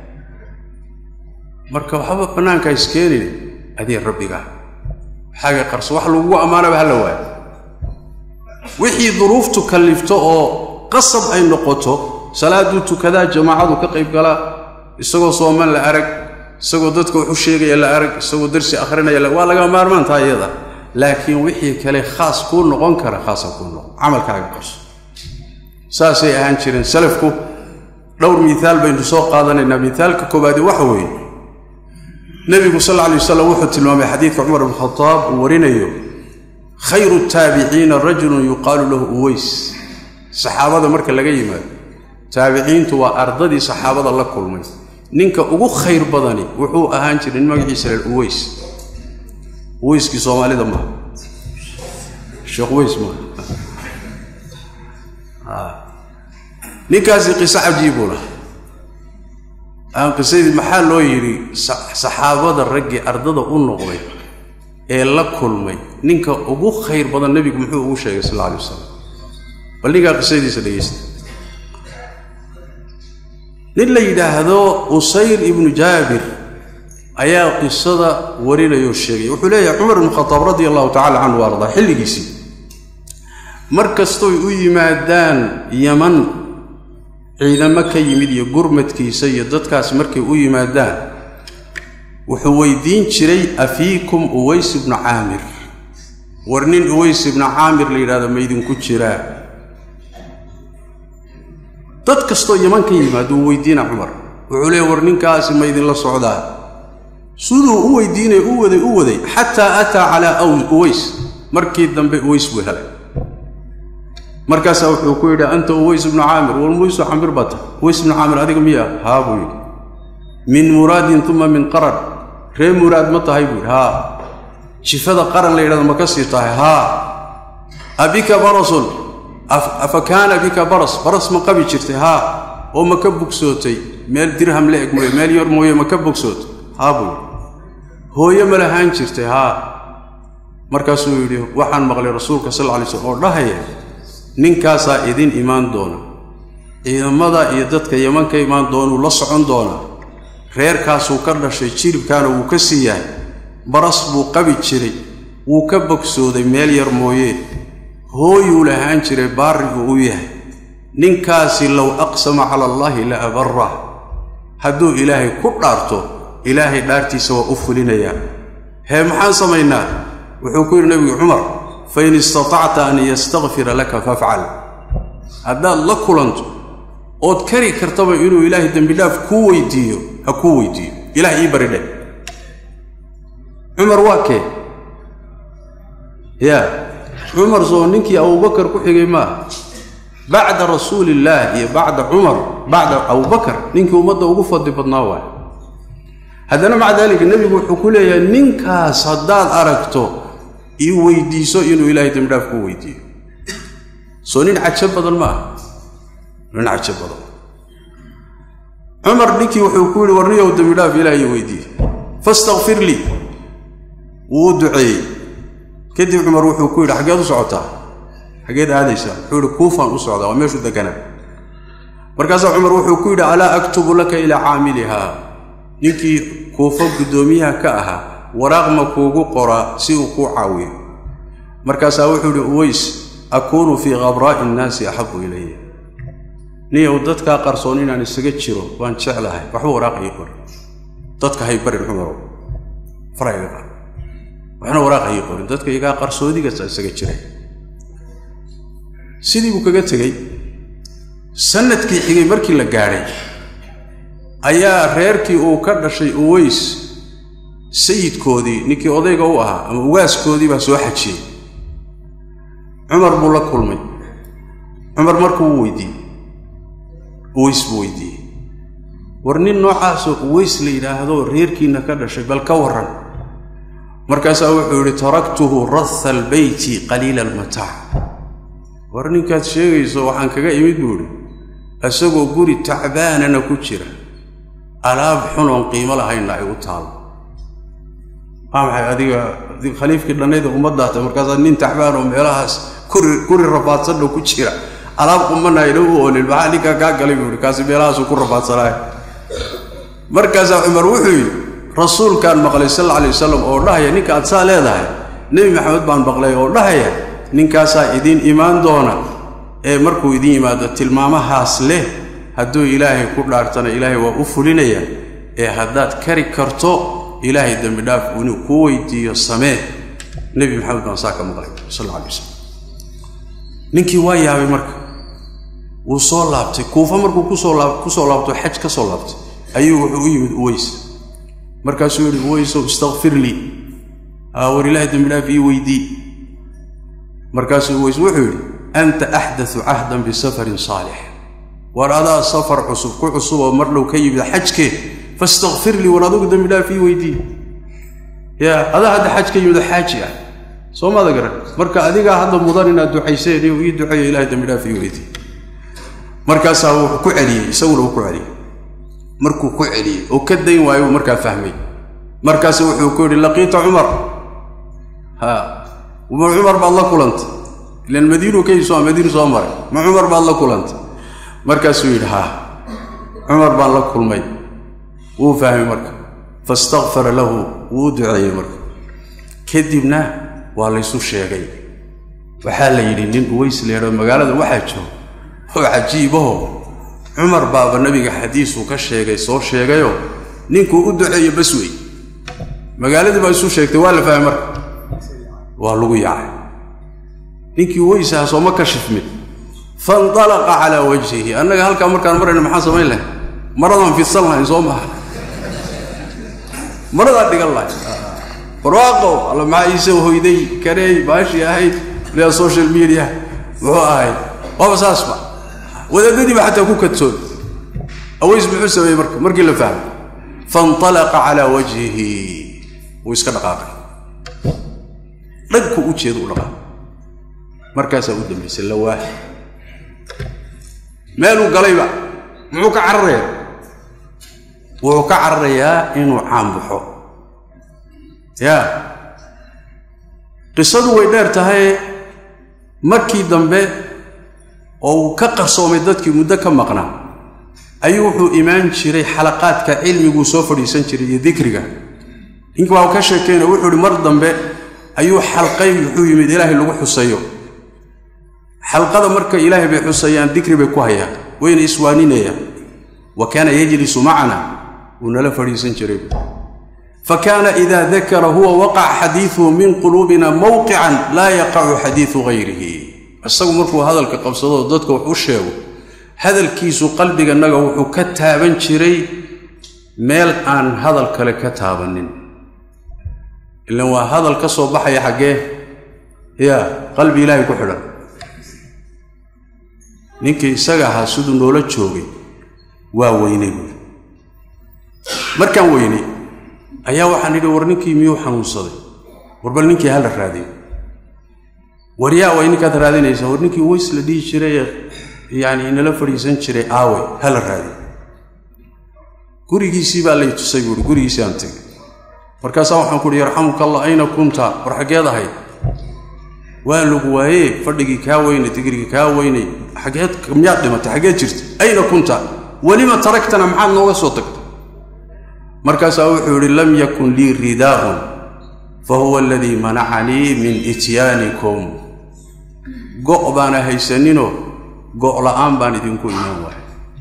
marka waxba bannaanka iskeenin adii rabbiga xaaga qarso wax lagugu ammaanaba hala waayo wixii duruuftu kallifto oo qasab ay noqoto salaaduu tukadaa jamaacadu ka qayb galaa isagoo sooman la arag isagoo dadka wax u sheegaya la arag isagoo darsi akhrinaya waa laga maarmaantaa iyada laakiin wixii kale khaas kuu noqon kara khaasa kuu noqon camalkaaga qarso saasay ahaan jireen salafku dhowr miiaal baynu soo qaadanaynaa miaalka koobaadi waxa weeye nebigu sal alay wasalam wuxuu tilmaamay xadiidka cumar bn khadaab uu warinayo khayru taabiciina rajulun yuqaalu lahu uways saxaabada marka laga yimaado taabiciintu waa ardadii saxaabada la kulmay ninka ugu khayr badani wuxuu ahaan jiray nin magaciisa leel uways uweyskii soomaalida maaha sheekh uweys maaha ninkaasi qiso cajiibuu laha aan qisadii maxaa loo yidhi saxaabada raggii ardada u noqday ee la kulmay ninka ugu khayr badan nebigu muxuu ugu sheegay sal alla alay wasalam bal ninkaa qisadiisa dhegaysta nin la yidhaahdo usayr ibnu jaabir ayaa qisada warinayoo sheegay wuxuu leeyahay cumar ibnu khataab radia allahu tacala canhu ardaa xilligiisii mar kastoy u yimaadaan yaman ciidamo ka yimid iyo gurmadkiisa iyo dadkaas markay u yimaadaan wuxuu weydiin jiray afiikum uways ibnu caamir war nin uways ibnu caamir la yidhahdo maydinku jiraa dad kastoo yaman ka yimaado uu weydiina cumar wuxuu leeya war ninkaasi maydinla socdaa siduu u weydiinay u waday u waday xataa ataa calaa uways markii dambe uways buu helay markaasaa wuxuu ku yidhi anta uways ibnu caamir war muisu camir baa tahay uways ibnu caamir adiga miya haa buu yidhi min muraadin uma min qaran ree muraad ma tahay buu yidhi haa jifada qaran la yidhahdo ma ka sii tahay haa abika barasun afa kaana bika baras baras ma qabi jirtay haa oo ma ka bogsootay meel dirham la eg mooye meel yar mooye ma ka bogsootay haa buu yidhi hooye ma lahaan jirtay haa markaasuu yidhi waxaan maqlay rasuulka sal lla lay slm oo dhahaya ninkaasaa idin imaan doona ciidamada iyo dadka yaman ka imaan doonuu la socon doonaa reerkaasuu ka dhashay jiribkaana wuu ka sii yahay baras buu qabi jiray wuu ka bogsooday meel yar mooyee hooyuu lahaan jiray baarrigu u yahay ninkaasi low aqsama cala allaahi la abarrah hadduu ilaahay ku dhaarto ilaahay dhaartiisa waa u fulinayaa hee maxaan samaynaa wuxuu ku yidhi nebigu cumar fain istatacta an yastakfira laka fafcal haddaad la kulanto ood kari kartaba inuu ilaahay dembidhaaf kuu weydiiyo ha kuu weydiiyo ilaah ii bari dheh cumar waa kee yaa cumar soo ninkii abubakar ku xigay maaha bacda rasuuliillaah iyo bacda cumar bacda abubakar ninkii ummadda ugu fadli badnaa waay haddana maca daalika nebigu wuxuu ku leeyahay ninkaas haddaad aragto ii weydiiso inuu ilaahay dembidhaaf kuu weydiiyo soo nin cajo badan ma aha nin cajo badan cumar ninkii wuxuu ku yidhi warniyow dembidhaaf ilaahay weydiiye fastakfir lii wuu u duceeyey kadib cumar wuxuu ku yidhi xaggeed u socotaa xaggeed aadaysaa wuxuu yidhi kuufaan u socdaa waa meeshuu deganaa markaasaa cumar wuxuu ku yidhi alaa aktubu laka ilaa caamilihaa ninkii kuufo guddoomiyaha ka ahaa waraaq ma kuugu qoraa si uu kuu caawiyo markaasaa wuxuu yidhi uways akuunu fii khabraa'i innaasi axabu ilaya niyow dadkaa qarsoon inaan isaga jiro waan jeclahay waxba waraaq ii qori dadka hay barin cumarow farayga qar waxna waraaq ii qorin dadka igaa qarsoodigaasa isaga jiray sidii buu kaga tegey sanadkii xigay markii la gaadhay ayaa reerkii uu ka dhashay uways sayidkoodii ninkii odayga u ahaa ama ugaaskoodii baa soo xajiyey cumar buu la kulmay cumar markuu u weydiiyey uways buu weydiiyey war nin noocaasoo uways la yidhaahdo reerkiinna ka dhashay bal ka warran markaasaa wuxuu yidhi taraktuhu ratha albeyti qaliila almataac war ninkaad sheegayso waxaan kaga imid buu idhi isagoo guri tacbaanana ku jira alaab xunoon qiimo lahaynna ay u taalo maa maxay adiga khaliifkii dhannayda ummaddaata markaasaa nin tacbaan oo meelahaas kuri guri rafaadsanna ku jira alaab qumanayna u oolin maxaa ninkaa kaa galay buu ihi kaasi meelahaasuu ku rafaadsanaayo markaasaa cumar wuxuu yidhi rasuulkaan maqlay sal alla alay wasalam oo dhahaya ninka aad saa leedahay nebi maxamed baan maqlay oo dhahaya ninkaasaa idiin imaan doona ee markuu idiin yimaado tilmaamahaas leh hadduu ilaahay ku dhaartana ilaahay waa u fulinaya ee haddaad kari karto ilaahay dembi dhaaf inuu kuu weydiiyo samee nebi maxamed baan saa ka maqlay sal alla alay wasalam ninkii waa yaabay marka wuu soo laabtay kuufa markuu kusoo laab kusoo laabto xaj ka soo laabtay ayuu wuxuu u yimid uways markaasuu yidhi uwaysow istakfir lii aa war ilaahay dembi dhaaf ii weydii markaasuu uways wuxuu yidhi anta axdatu cahdan bisafarin saalix war adaa safar cusub ku cusub oo mar dhow ka yimid xajkee fastakfir lii war adugu dembi dhaaf ii weydii yaa adaa hadda xaj ka yimid oo xaaji ah soo maada garan marka adigaa hadda mudan inaad ducayseen iyu ii duceeyo ilahay dembi dhaaf ii weydii markaasaa wuxuu ku celiyey isaguna uu ku celiyey markuu ku celiyey oo ka dayn waayo uu markaa fahmay markaasu wuxuu ku yidhi laqiita cumar ha ma cumar baad la kulantay ilan madiinuu ka soo madiinu soo maray ma cumar baad la kulantay markaasuu yidhi haa cumar baan la kulmay wuu fahmay marka faistakfara lahu wuu u duceeyey marka kadibna waa laysu sheegay waxaa la yidhi nin uways leedho magaalada waxaa jooga oo cajiibaho cumar baaba nabiga xadiisuu ka sheegay soo sheegayoo ninkuu u duceeyo bas wey magaaladii baa isu sheegtay waa la fahmay marka waa lagu yaacay ninkii weysaha sooma kashifmin faindalaqa calaa wajhihi annaga halkaa markaan marayna maxaan samayn lahay maradaan fidsan lahayn soo maha maradaan dhigan lahay barwaaqow alla maxaa iisoo hoyday kareey baashii ahayd lea social media muxuu ahayd waaba saasba wadaadadiiba xataa ku kadsoon aways muxuu sameeyey marka markii la fahmay faintalaqa calaa wajhihi wuu iska dhaqaaqay dhagku u jeeda u dhaqaaqay markaasaa u dambaysay lawaax meeluu galayba muxuu ka cararayaa wuxuu ka cararayaa inuu caanbaxo yaa qisadu way dheer tahay markii dambe oo uu ka qarsoomay dadkii muddo ka maqnaa ayuu wuxuu imaan jiray xalaqaadka cilmiguu soo fadhiisan jiray iyo dikriga ninki waa ka sheekeyna wuxuu ihi mar dambe ayuu xalqay wuxuu yimid ilaahay lagu xusayo xalqada marka ilaahay bay xusayaan dikri bay ku hayaan wayna iswaaninayaan wa kaana yajlisu macana wuu nala fadhiisan jiray fa kaana ida dakara huwa waqaca xadiiduhu min quluubina mowqican laa yaqacu xadiidu hayrihi isagu markuu hadalka qabsadoo dadka wax u sheego hadalkiisu qalbiganaga wuxuu ka taaban jiray meel aan hadal kale ka taabanin ilan waa hadal ka soo baxaya xaggee yaa qalbi ilaahay ku xidhan ninkii isaga ahaa siduu noola joogay waa weynay buuri markaan weynay ayaa waxaan idhi war ninkii miyuu xanuunsaday war bal ninkii hala raadiyo war yaa way ninkaad raadinaysaa war ninkii ways la dhihi jiray ee yacni inala fadhiisan jiray aawe hala raadiyo gurigiisii baa lay tusay buuhi gurigiisii aan tegay markaasaa waxaan ku uhi yarxamuka allah ayna kunta war xaggeed ahayd waa lagu waayee fadhigii kaa weynay digrigii kaa weynay xaggeed miyaad dhimatay xaggeed jirta ayna kunta welima taragtana maxaad nooga soo tagtay markaasaa wuxuu yidhi lam yakun lii ridaa'un fa huwa aladii manacanii min ityaanikum go' baana haysaninoo go' la'aan baan idinku imaan waayay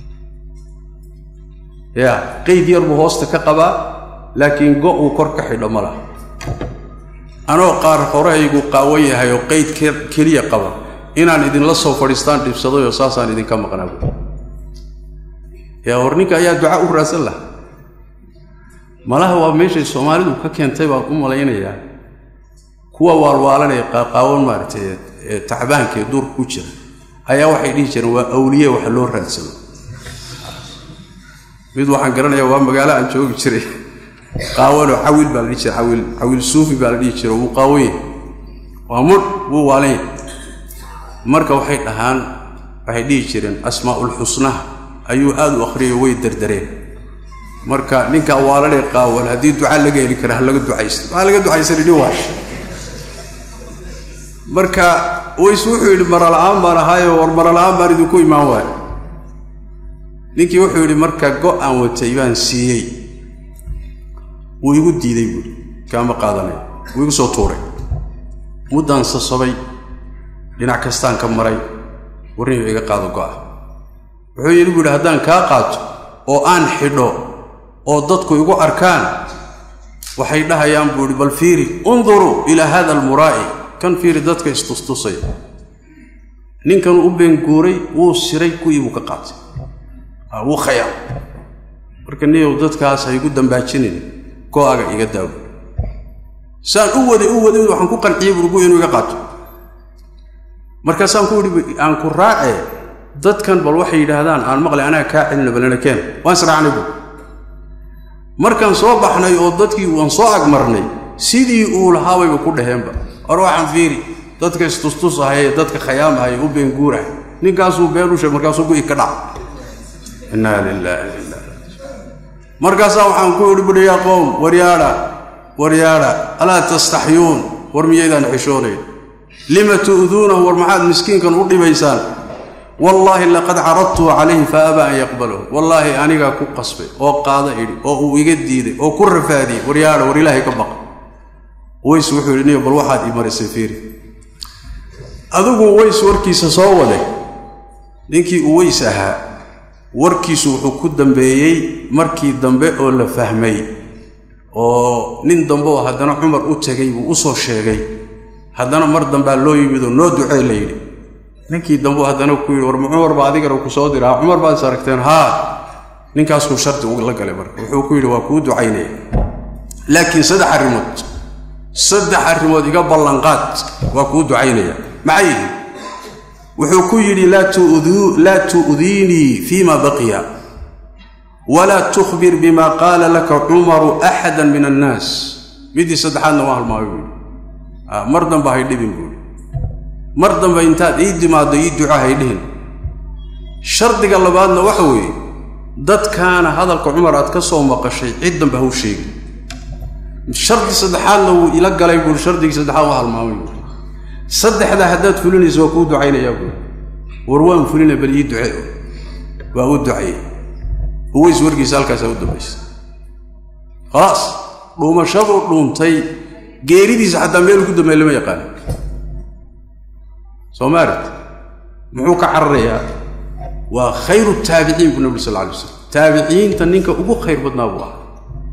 yaa qayd yar buu hoosta ka qabaa laakiin go' uu kor ka xidho ma laha anoo qaar horahaygu qaawan yahay oo qayd keliya qaba inaan idinla soo fadhiistaan dhibsadayoo saasaan idinka maqnaa buui yaa war ninka ayaa duca u raadsan laha malaha waa meeshay soomaalidu ka keentay baan u malaynayaa kuwa waalwaalanee qaaqaawan maaragtay ee tacbaanka ee duurka ku jira ayaa waxay dhihi jireen waa awliye wax loo raadsado mid waxaan garanayaa waa magaalo aan joogi jiray qaawanoo cawil baa la dhihi jiray cawil cawil suufi baa la dhihi jira wuu qaawan yahay waa mudh wuu waalan yahay marka waxay dhahaan waxay dhihi jireen asmaa'ulxusnaha ayuu aad u akhriyayo way derdareen marka ninka waalanee qaawan haddii duca laga heli kara ha laga ducaysta maxaa laga ducaysana nin waash marka ways wuxuu yidhi marala'aan baan ahaayo war marala'aan baan idinku imaan waayo ninkii wuxuu yidhi marka go-aan watay baan siiyey wuu igu diiday buui kaama qaadanay wuu igu soo tuuray muddaan sasobay dhinac kastaan ka maray warniyu iga qaado go'a wuxuu yidhi buu yidhi haddaan kaa qaato oo aan xidho oo dadku igu arkaan waxay dhahayaan buu yidhi bal fiiri unduruu ilaa hada almuraa'i kan fiiri dadka istustusaya ninkan u beenguuray wuu siray kuwii buu ka qaatay wuu khayaam marka niyow dadkaas ha igu dambaajinin go-aga iga daawo saan u waday u waday waxaan ku qanciyey burgu inuu iga qaato markaasaan ku idhi aan ku raacee dadkan bal waxay yidhaahdaan aan maqlay anaga kaa celina balina keen waan israacnay bu markaan soo baxnay oo dadkii waan soo agmarnay sidii uu lahaabayba ku dhaheenba or waxaan fiiri dadka istustusahayee dadka khayaamahaya u beenguurahay ninkaasuu been u sheeg markaasuu gu-i ka dhac innaa lilaahi ila markaasaa waxaan ku idhi buhi yaa qowm waryaadha waryaadha alaa tastaxyuun war miyaydaan xishoonayn lima tu'duunahu war maxaad miskiinkan u dhibaysaan wallaahi laqad caradtuu calayhi fa abaa an yaqbalahu wallaahi anigaa ku qasbay oo qaada idhi oo uu iga diiday oo ku rafaadiyey waryaadha war ilaahay ka baqa ways wuxuu yidhi niyo bal waxaad ii marisay fiiri adigu ways warkiisa soo waday ninkii uu weys ahaa warkiisu wuxuu ku dambeeyey markii dambe oo la fahmay oo nin dambe oo haddana cumar u tegay buu u soo sheegay haddana mar dambaa loo yimid oo noo ducee la yidhi ninkii dambe haddana ku yidhi war ma cumar baa adigana ku soo diraa cumar baad is aragteen haa ninkaasuu shardi la galay marka wuxuu ku yidhi waa kuu ducaynaya laakiin saddex arrimood saddex arrimood iga ballanqaad waa kuu ducaynaya maxay yihi wuxuu ku yidhi laa tu'diinii fiima baqiya walaa tukhbir bima qaala laka cumaru axada min annaas middii saddexaadna waa halmaamay buui mar damba hay dhibin buui mar dambe intaad ii timaaddo ii duco hay dhihin shardiga labaadna waxa weeye dadkaana hadalka cumar aad ka soo maqashay cid dambe haw sheegi shardi saddexaadna wuu ila galay buui shardigii saddexaad waa halmaamay buui saddexdaa haddaad fulinayso waa kuu ducaynayaa buui war waan fulina bal ii duce waa u ducayey uways warkiisa halkaasaa u dambaysa khalaas dhuumashaduu dhuuntay geeridiisa xataa meel ugu dambeey lama yaqaano soo ma aragti muxuu ka cararayaa waa khayru taabiciin buu nabi sal lla alay slam taabiciinta ninka ugu khayr badnaa buu ahaa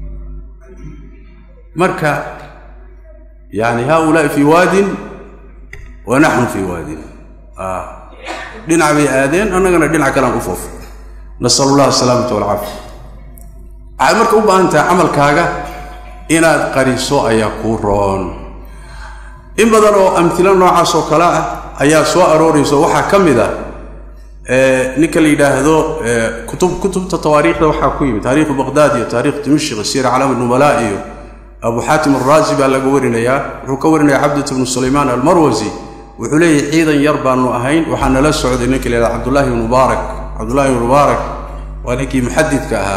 marka yani haaulaai fii waadin wa naxnu fii waadin dhinac bay aadeen annagana dhinac kalean u foofa nasal allah asalaamata walcaafiya waxaad marka u baahan tahay camalkaaga inaad qariso ayaa kuu roon in badan oo amhilo noocaas oo kale ah ayaa soo aroorayso waxaa ka mid ah ninka la yidhaahdo kutub kutubta tawaariikhda waxaa ku yimid taariikhu baqhdaad iyo taarikh dimashq siira calaam nubalaa iyo abu xaatim alraazi baa laga warinayaa wuxuu ka warinaya cabdit bnu sulaymaan almarwasi wuxuu leeyahy ciidan yar baanu ahayn waxaa nala socday ninka la yidhahda cabdullahi bnu mubaarak cabdullahi bnu mubaarak waa ninkii muxadidka ahaa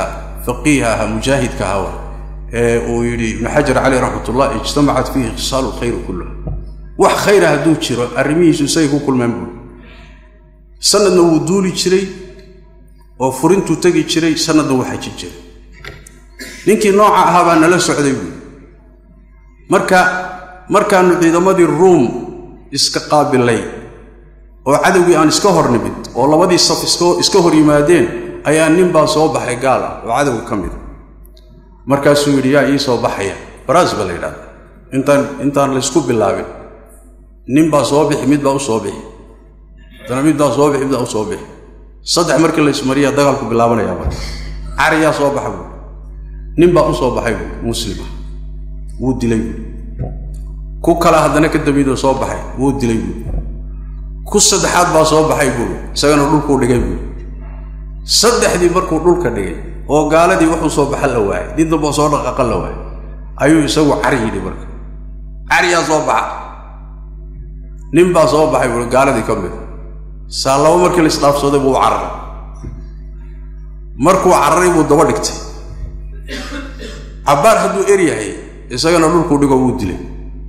faqiiha ahaa mujaahidka ahaa ee uu yidhi ibnu xajar caleyh raxmatullah ijtamacat fiihi khisaalu lkhayri kulluha wax khayra hadduu jiro arrimihiisu isagay ku kulmaan buuri sanadna wuu duuli jiray oo furintuu tegi jiray sanadna wuu xaji jiray ninkii nooca ahaa baa nala socday buuri marka markaannu ciidamadii ruum iska qaabilay oo cadowgii aan iska hor nimid oo labadii saf iska hor yimaadeen ayaa nin baa soo baxay gaal ah oo cadowga ka mida markaasuu yidhi yaa ii soo baxaya baraas baa la yidhahda intaan intaan laysku bilaabin nin baa soo bixi mid baa u soo bixi haddana mid baa soo bixi mid baa u soo bixi saddex markii laysmariyaa dagaalku bilaabanayaa marka cariyaa soo baxa buui nin baa u soo baxay buui muslima wuu dilay buui ku kala haddana ka dambeydoo soo baxay wuu dilay buui ku saddexaad baa soo baxay buui isagana dhulkuu dhigay buui saddexdii markuu dhulka dhigay oo gaaladii wuxuu soo baxa la waayay nin damboo soo dhaqaqa la waayay ayuu isagu cari yidhi marka cariyaa soo baxa nin baa soo baxay buui gaaladii ka mid saa laba markii la isdhaafsooday buu cararay markuu cararay buu daba dhigtay cabbaar hadduu er yahay isagana dhulkuu dhigo wuu dilay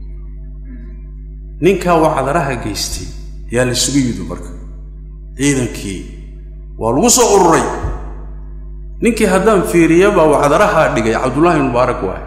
ninkaa wacdaraha geystay yaa la sugu yidhi marka ciidankii waa lagu soo ururay ninkii haddaan fiiriya baa wacdarahaa dhigay cabdullaahi mubaarak waay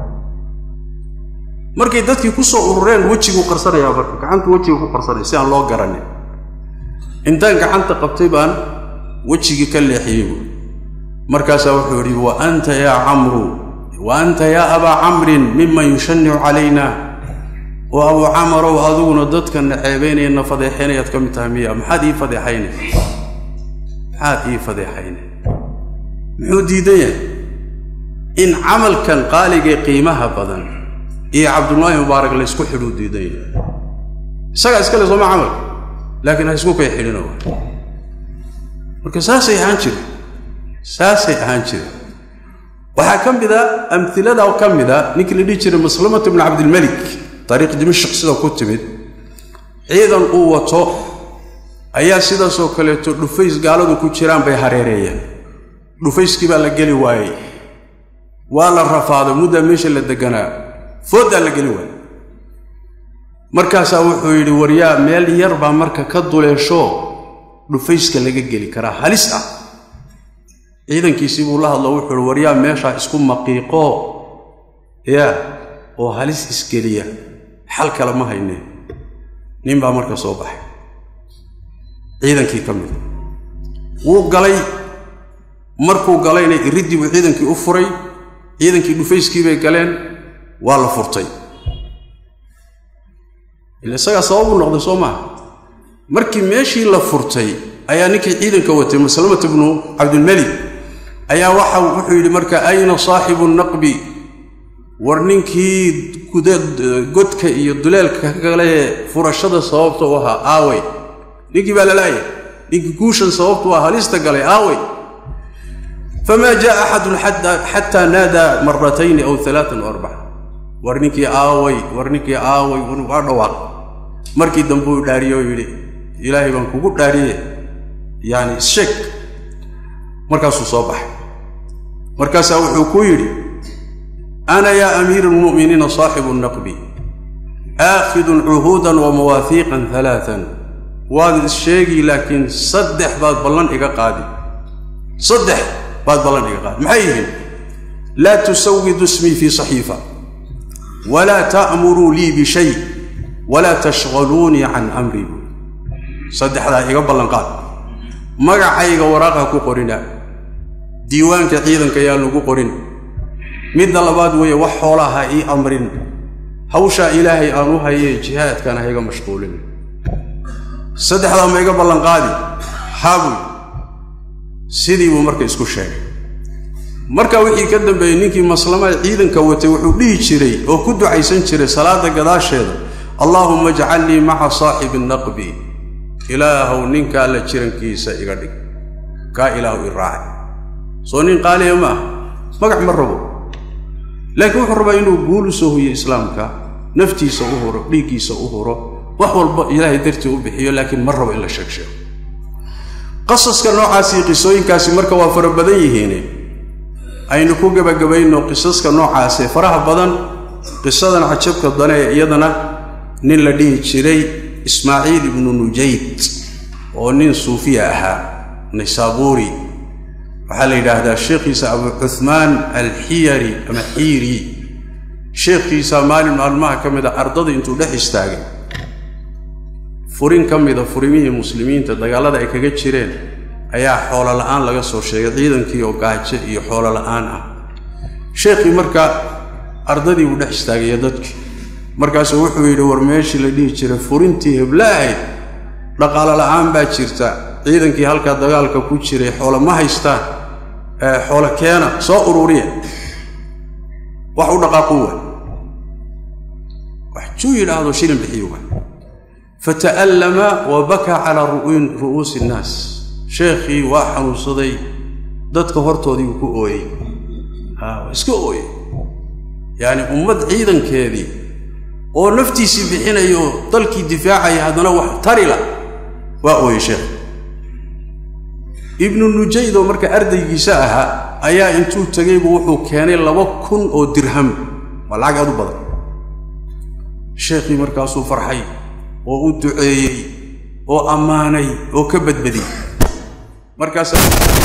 markay dadkii ku soo urureen wejiguu qarsanayaa marka gacantu wejiga ku qarsanaya si aan loo garanin intaan gacanta qabtay baan wejigii ka leexiyey buui markaasaa wuxuu yidhi wa anta yaa camru wa anta yaa abaa camrin miman yushanicu calayna oo abuu camarow adiguna dadka na ceebaynaya na fadeexaynayaad ka mid tahay miya maxaad ii fadeexayne maxaad ii fadeexayne muxuu diidan yahay in camalkan qaaligee qiimaha badan iyo cabdullaahi mubaarak laysku xidhuu diidan yahay isagaa iskale sooma camalka laakiin ha isku kay xidhino marka saasay ahaan jire saasay ahaan jire waxaa ka mid a amilada ka mid a ninkii la dhihi jiray maslamatu bnu cabdilmelik taariikh dimashq sida ku timid ciidan uu wato ayaa sidaasoo kaleeto dhufays gaaladu ku jiraan bay hareereeyeen dhufayskii baa la geli waayey waa la rafaaday muddaa meesha la deganaa fooddaa la geli waayey markaasaa wuxuu yidhi waryaa meel yar baa marka ka duleesho dhufayska laga geli karaa halis ah ciidankiisii buu la hadlo wuxuu ihi waryaa meeshaa isku maqiiqo yaa oo halis isgeliya xal kale ma haynee nin baa marka soo baxay ciidankii ka mida wuu galay markuu galayna iriddii buu ciidankii u furay ciidankii dhufayskii bay galeen waa la furtay ila isagaa sababuu noqday soo maaha markii meeshii la furtay ayaa ninkii ciidanka watay maslamata bnu cabdilmelik ayaa waxa wuxuu yidhi marka ayna saaxibu naqbi war ninkii godka iyo duleelka kalee furashada sababta u ahaa aawey ninkii baa lalaayay ninkii guushan sababtu ah halista galay aawey famaa jaa axadun xataa naadaa maratayni aw alaaan o arbaca war ninkii aaway war ninkii aaway waa dhawaaq markii dambe uu dhaariye oo yidhi ilaahay baan kugu dhaariye yaani issheeg markaasuu soo baxay markaasaa wuxuu ku yidhi ana yaa amiira almu'miniina saaxibu naqbi aakhidun cuhuudan wa mawaahiiqan alaaan waad issheegi laakiin saddex baad ballan iga qaadi saddex baad ballan iga qaadi maxay yihiin laa tusawidu ismii fii saxiifa walaa ta'muruu lii bishay walaa tashqaluunii can amrii saddexdaa iga ballanqaad magacayga waraaqha ku qorina diiwaanka ciidanka yaa lagu qorin midda labaad weeye wax xoolaa ha ii amrin hawshaa ilaahay aan u hayee jihaadkana ha iga mashquulin saddexdaa ma iga ballanqaadi haabuy sidii buu marka isku sheegay marka wixii ka dambeeyey ninkii maslamaad ciidanka watay wuxuu dhihi jiray oo ku ducaysan jiray salaada gadaasheeda allaahumma jcalnii maca saaxibi naqbi ilaahow ninkaa la jirankiisa iga dhig kaa ilaahu i raacay soo nin qaaliya ma ah magac ma rabo laakiin wuxuu rabaa inuu guul u soo huyo islaamka naftiisa u huro dhiiggiisa u huro wax walba ilaahay dartii u bixiyo laakiin ma rabo in la sheeg sheego qasaska noocaasii qisooyinkaasi marka waa fara badan yihiine aynu ku gebagabayno qisaska noocaasee faraha badan qisadan cajabka dane ee iyadana nin la dhihi jiray ismaaciil ibnu nujayd oo nin suufiya ahaa naysaabuuri waxaa la yidhaahdaa sheekhiisa abu cuhmaan alxiyari ama xiiri sheekhiisa maalin maalmaha ka mid a ardada intuu dhex istaagay furin ka mida furimihii muslimiinta dagaallada ay kaga jireen ayaa xoolo la'aan laga soo sheegay ciidankii oo gaajo iyo xoolo la'aan ah sheekhii marka ardadii buu dhex istaagaya dadkii markaasuu wuxuu yidhi war meeshii la dhihi jiray furintii hebla ahayd dhaqaalo la'aan baa jirta ciidankii halkaa dagaalka ku jiray xoolo ma haystaan xoolo keena soo ururiya wax u dhaqaaqu wa wax juu yidhaahdo shilin bixiyo wa fata'allama wa bakaa calaa ru'uusi innaas sheekhii waa xanuunsaday dadka hortoodii uu ku ooyey waa iska ooyey yacani ummad ciidankeedii oo naftiisii bixinayo dalkii difaacaya haddana wax tarila waa ooyey sheekh ibnu nujayd oo marka ardaygiisa ahaa ayaa intuu tegaybu wuxuu keenay laba kun oo dirham waa lacag aad u badan sheekhii markaasuu farxay oo u duceeyey oo ammaanay oo ka badbadiyey markaasaa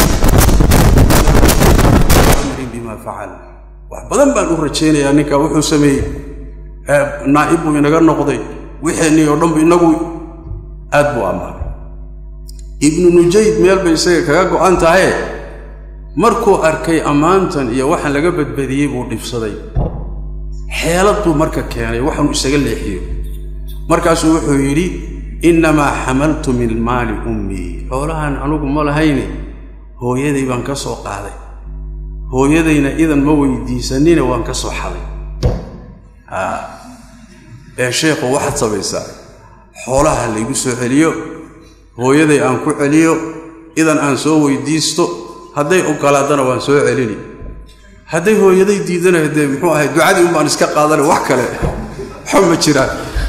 bima facal wax badan baan u rajaynayaa ninkaa wuxuu sameeyey naa'ib buu inaga noqday wixeenii oo dhanbu inagu aad buu ammaanay ibnu nujayd meel bay isaga kaga go'an tahaye markuu arkay ammaantan iyo waxaan laga badbadiyey buu dhibsaday xeelad buu marka keenay waxaanu isaga leexiyo markaasuu wuxuu yidhi innamaa xamaltu min maali ummii xoolahan anugu ma lahayne hooyaday baan ka soo qaaday hooyadayna idan ma weydiisanine waan ka soo xaday ee sheekhu waxaad samaysaa xoolaha laygu soo celiyo hooyaday aan ku celiyo idan aan soo weydiisto hadday ogolaadana waan soo celini hadday hooyaday diidana dee muxuu ahay ducadii unbaan iska qaadana wax kale waxa ma jiraan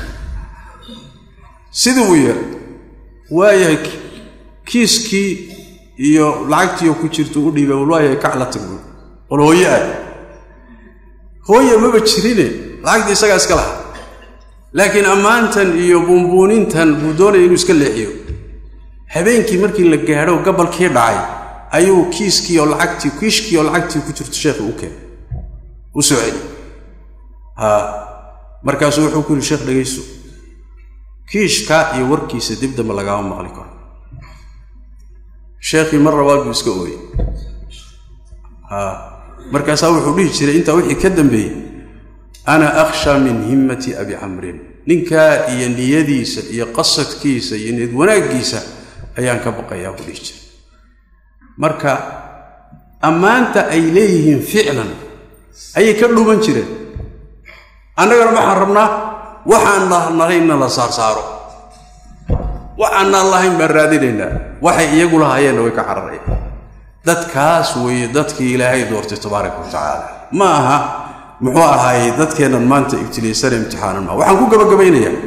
sidii uu yeelay waayahay kiiskii iyo lacagtiioo ku jirta u dhiibay wal waayahay kac la tagbu wal hooye ah hooye maba jirine lacagtii isagaa iska lahaa laakiin ammaantan iyo buunbuunintan buu doonaya inuu iska leexiyo habeenkii markii la gaadho gabalkii dhacay ayuu kiiskii oo lacagtii kiishkii oo lacagtii ku jirto sheekhi u keenay u soo celi ha markaasuu wuxuu ku yidhi sheekh dhegayso kiishka iyo warkiisa dib dambe lagaama maqli karo sheekhii mar labaad buu iska ooyey ha markaasaa wuxuu dhihi jiray intaa wixii ka dambeeyey ana akhsha min himmati abi camrin ninkaa iyo niyadiisa iyo qasadkiisa iyo niyad wanaaggiisa ayaan ka baqayaa buu dhihi jiray marka ammaanta ay leeyihiin ficlan ayay ka dhuuman jireen annagana waxaan rabnaa waxaan lahaynna la saarsaaro waxaanaan lahayn baan raadinaynaa waxay iyagu lahaayeenna way ka cararayaan dadkaas weeye dadkii ilaahay doortay tabaaraka wa tacaala ma aha muxuu ahaayey dadkeennan maanta ibtilaysana imtixaanan maa waxaan ku gabagabaynayaa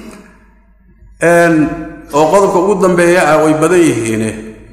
oo qodobka ugu dambeeya ah way badan yihiine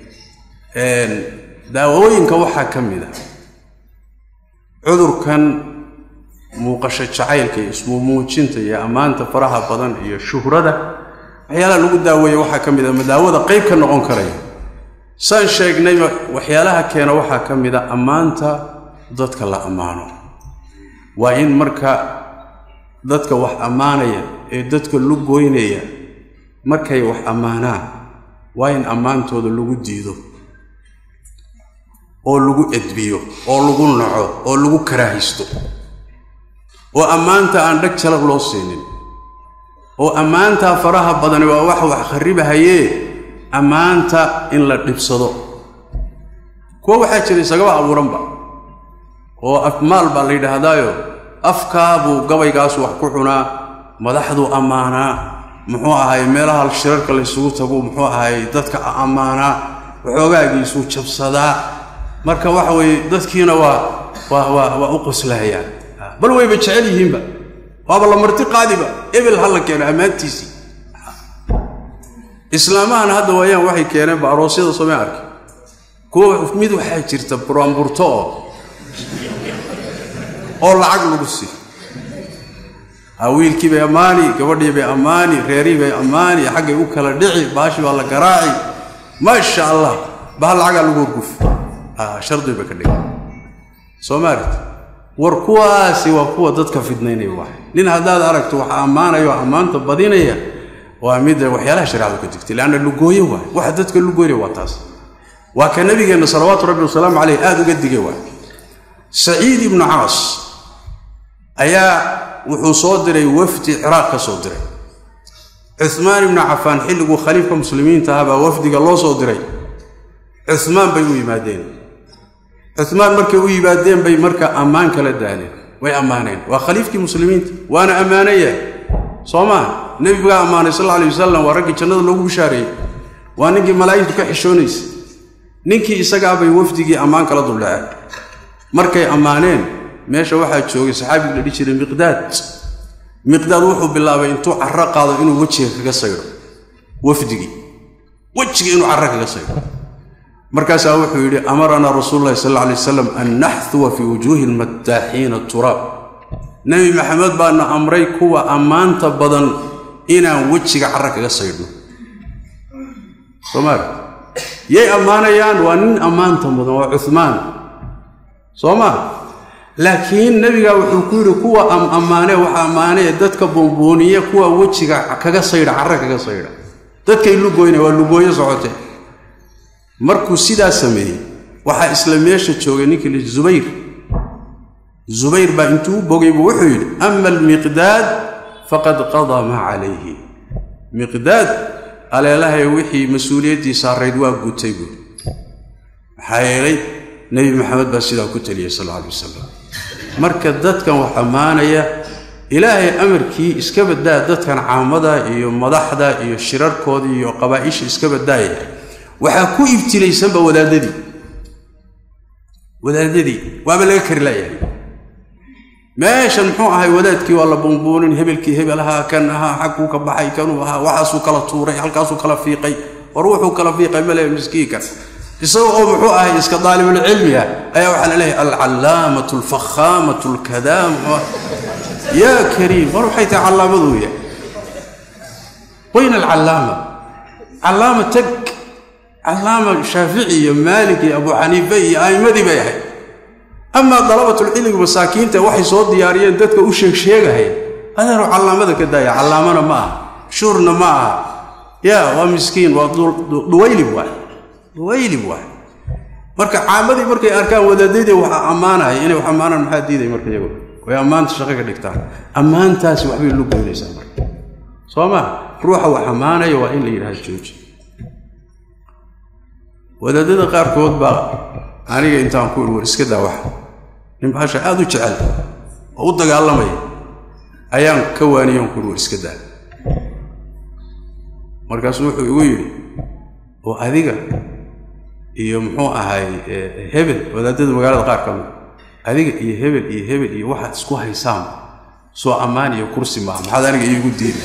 daawooyinka waxaa ka mid a cudurkan muuqasho jacaylka iyo ismuumuujinta iyo ammaanta faraha badan iyo shuhrada waxyaalaha lagu daaweeya waxaa ka mid a madaawada qayb ka noqon karaya saan sheegnayba waxyaalaha keena waxaa ka mid a ammaanta dadka la ammaano waa in marka dadka wax ammaanaya ee dadka lu goynaya markay wax ammaanaan waa in ammaantooda lagu diido oo lagu edbiyo oo lagu naco oo lagu karaahisto oo ammaanta aan dhag jalab loo siinin oo ammaantaa faraha badani waa wax wax kharribahayee ammaanta in la dhibsado kuwa waxaa jira isagaba abuuranba oo afmaal baa la yidhaahdaayo afkaa buu gabaygaasu wax ku cunaa madaxduu ammaanaa muxuu ahaay meelaha shirarka laysugu tagu muxuu ahaay dadka ammaanaa waxoogaagiisuu jabsadaa marka waxa weeye dadkiina waa waa waa waa u qoslahayaan bal wayba jecel yihiinba waaba la marti qaadiba ebel ha la keeno ammaantiisii islaamahan hadda waayaan waxay keeneenba aroosyada soomay arki kuwa mid waxaa jirta buraanburto oo oo lacag lagu siiyo wiilkii bay ammaani gabadhii bay ammaani reerihii bay ammaani xaggay u kala dhici baashi baa la garaaci maasha allah baha lacagaa lagu horgufi shardi bay ka dhigan soo maarit war kuwaasi waa kuwa dadka fidnaynaya waay nin haddaad aragto waxa ammaanaya oo ammaanta badinaya waa mid waxyaalaha shareecadu ka digtay leanna lugooye waay waxa dadka lugoynaya waa taas waa ka nabigeenna salawaatu rabbi wasalaamu caleyh aada uga digay waay saciid ibnu caas ayaa wuxuu soo diray wafdi ciraaq ka soo diray cumaan ibnu cafaan xilliguu khaliifka muslimiinta ahaa baa wafdiga loo soo diray cumaan bay u yimaadeen cumaan markay u yimaadeen bay marka ammaan kala daaleen way ammaaneen waa khaliifkii muslimiinta waana ammaanaya soo maa nebigaa ammaanay sal alay wasalam waa raggii jannada loogu bishaareeyey waa ninkii malaa'igtu ka xishoonaysa ninkii isagaabay wafdigii ammaan kala duldhaceen markay ammaaneen meesha waxaa joogay saxaabigu la dhihi jiray miqdaad miqdaad wuxuu bilaabay intuu carro qaado inuu wejiga kaga saydho wafdigii wejiga inuu carro kaga saydho markaasaa wuxuu yidhi amaranaa rasuulu llahi sal alla alay wasalam an naxduwa fii wujuuhi lmattaaxiina turaab nebi maxamed baana amray kuwa ammaanta badan inaan wejiga carro kaga saydhno soomaali yay ammaanayaan waa nin ammaanta mudan waa cumaan soo maa laakiin nebigaa wuxuu ku yidhi kuwa ammaane waxa ammaanee dadka buunbuuniya kuwa wejiga kaga saydha carra kaga saydha dadkay lugoyna waa lugooyo socote markuu sidaa sameeyey waxaa isla meesha joogay ninkii li zubayr zubayr baa intuu u bogay buu wuxuu yidhi ama almiqdaad faqad qadaa maa calayhi miqdaad aleelahay wixii mas-uuliyaddii saarayd waa gutay buui maxaa yeelay nebi maxamed baa sidaa ku teliyey sal alla alay wasalam marka dadkan wax ammaanaya ilaahay amarkii iska baddaa dadkan caamada iyo madaxda iyo shirarkooda iyo qabaa'isha iska baddaaya waxaa ku ibtilaysanba wadaadadii wadaadadii waaba laga kari laayahay meeshan muxuu ahay wadaadkii waa la buunbuunin hebelkii hebel ahaa kan ahaa xagkuu ka baxay kanuu ahaa waxaasuu kala tuuray halkaasuu kala fiiqay war wuxuu kala fiiqay male miskiinkan isaga oo muxuu ahay iska daalibulcilmiga ayaa waxaa la leeyahay alcallaamatu alfakhaamatu alkadaam yaa kariim war waxay tahay callaamaduu yahay wayna alcallaama callaama tag callaama shaafici iyo maalik iyo abu xaniife iyo a'immadii bay ahayd amaa dalabatulcilmiga masaakiinta waxay soo diyaariyeen dadka u sheeg sheegahay adeenu callaamada ka daaya callaamana ma aha shuurna ma aha yaa waa miskiin waa duwaylib waay duwaylib waay marka caamadii markay arkaan wadaadadii waxa ammaanaya inay wax ammaanaan maxaa diiday marka iyagu way ammaanta shaqo ka dhigtaan ammaantaasi waxbay lu goynaysaa marka soo maa ruuxa wax ammaanaya waa in la yidhahdo jooji wadaadada qaarkood baa aniga intaan ku war iska daa waxa nin baasha aada u jecel oo u dagaalamaya ayaan ka waaniyan ku war iska daa markaasuu wuxuu igu yidhi oo adiga iyo muxuu ahay hebel wadaadada magaalada qaar ka mid adiga iyo hebel iyo hebel iyo waxaad isku haysaan soo ammaan iyo kursi maaha maxaad aniga iigu diiday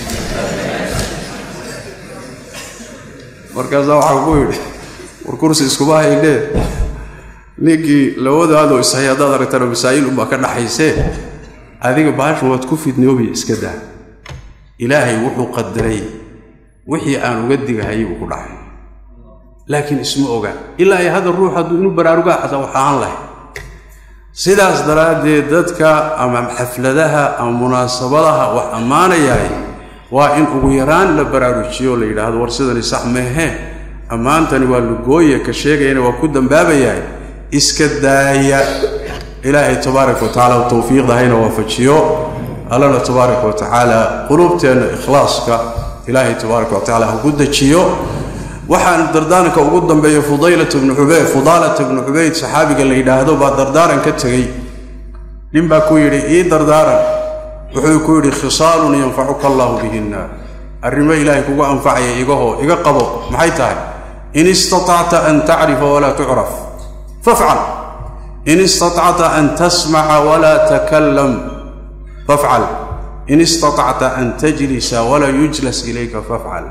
markaasaa waxaa ku yidhi war kursi iskuma haynee ninkii labadaadoo ishay haddaad aragtana masaa'il unbaa ka dhaxaysee adiga baashan waad ku fidnoobiya iska daa ilaahay wuxuu qadaray wixii aan uga digahayay buu ku dhacay laakiin isma oga ilaa ay hadda ruux hadduu inuu baraarugaa xataa wax ahaan lahay sidaas daraaddeed dadka ama xafladaha ama munaasabadaha wax ammaanayahay waa in ugu yaraan la baraarujiyo o la yidhaahdo war sidani sax meehee ammaantani waa lugooye ka sheegayana waa ku dambaabayahay iska daaya ilaahay tabaaraka wa tacaala tawfiiqda hayna waafajiyo allana tabaaraka wa tacaala quluubteenna ikhlaaska ilaahay tabaaraka wa tacala ha ku dejiyo waxaan dardaaranka ugu dambeeya fudaylat bnu cubayd fudaalata bnu cubayd saxaabiga la yidhaahdo baa dardaaran ka tegey nin baa ku yidhi ii dardaaran wuxuu ku yidhi khisaalun yanfacuka allaahu bihinna arrimo ilaahay kugu anfacaya igahoo iga qabo maxay tahay in istatacta an tacrifa walaa tucraf fafcal in istatacta an tasmaca walaa takallam fafcal in istatacta an tajlisa walaa yujlas ilayka fafcal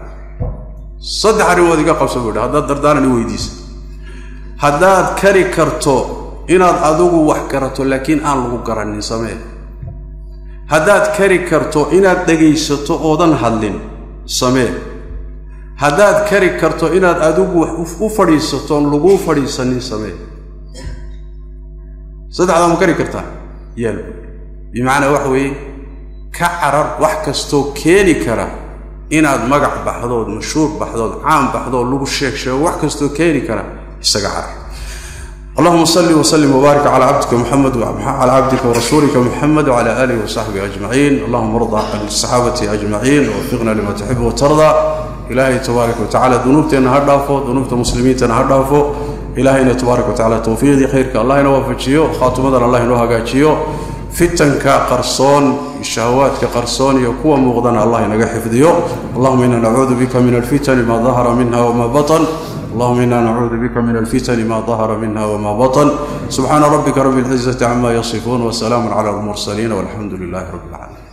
saddex arrimood iga qabso buu yidhi haddaad dardaaran i weydiisa haddaad kari karto inaad adigu wax garato laakiin aan lagu garanin samee haddaad kari karto inaad dhegaysato oodan hadlin samee haddaad kari karto inaad adigu wax u fadhiisatoon laguu fadhiisanin samee saddexdaa ma kari kartaa yeel bimacnaa waxa weeye ka carar wax kastoo keeni kara inaad magac baxdood mashhuur baxdood caam baxdood lagu sheeg sheego wax kastoo keeni kara isaga carar allahuma salli wslim wbaarik cala cabdika muxamed cala cabdika warasuulika muxamed wcala aalihi wasaxbihi ajmaciin allahuma arda can saxaabati ajmaciin wafiqna lima tuxibu watarda ilaahay tabaaraka watacala dunuubteenna ha dhaafo dunuubta muslimiintana ha dhaafo ilaahayna tabaaraka watacala towfiiqdii khayrka allah ina waafajiyo khaatimadan allah inoo hagaajiyo fitanka qarsoon shahawaadka qarsoon iyo kuwa muuqdana allah inaga xifdiyo allahuma ina nacuudu bika min alfitani ma dahara minha wma batan اللهم إنا نعوذ بك من الفتن ما ظهر منها وما بطن سبحان ربك رب العزة عما يصفون وسلام على المرسلين والحمد لله رب العالمين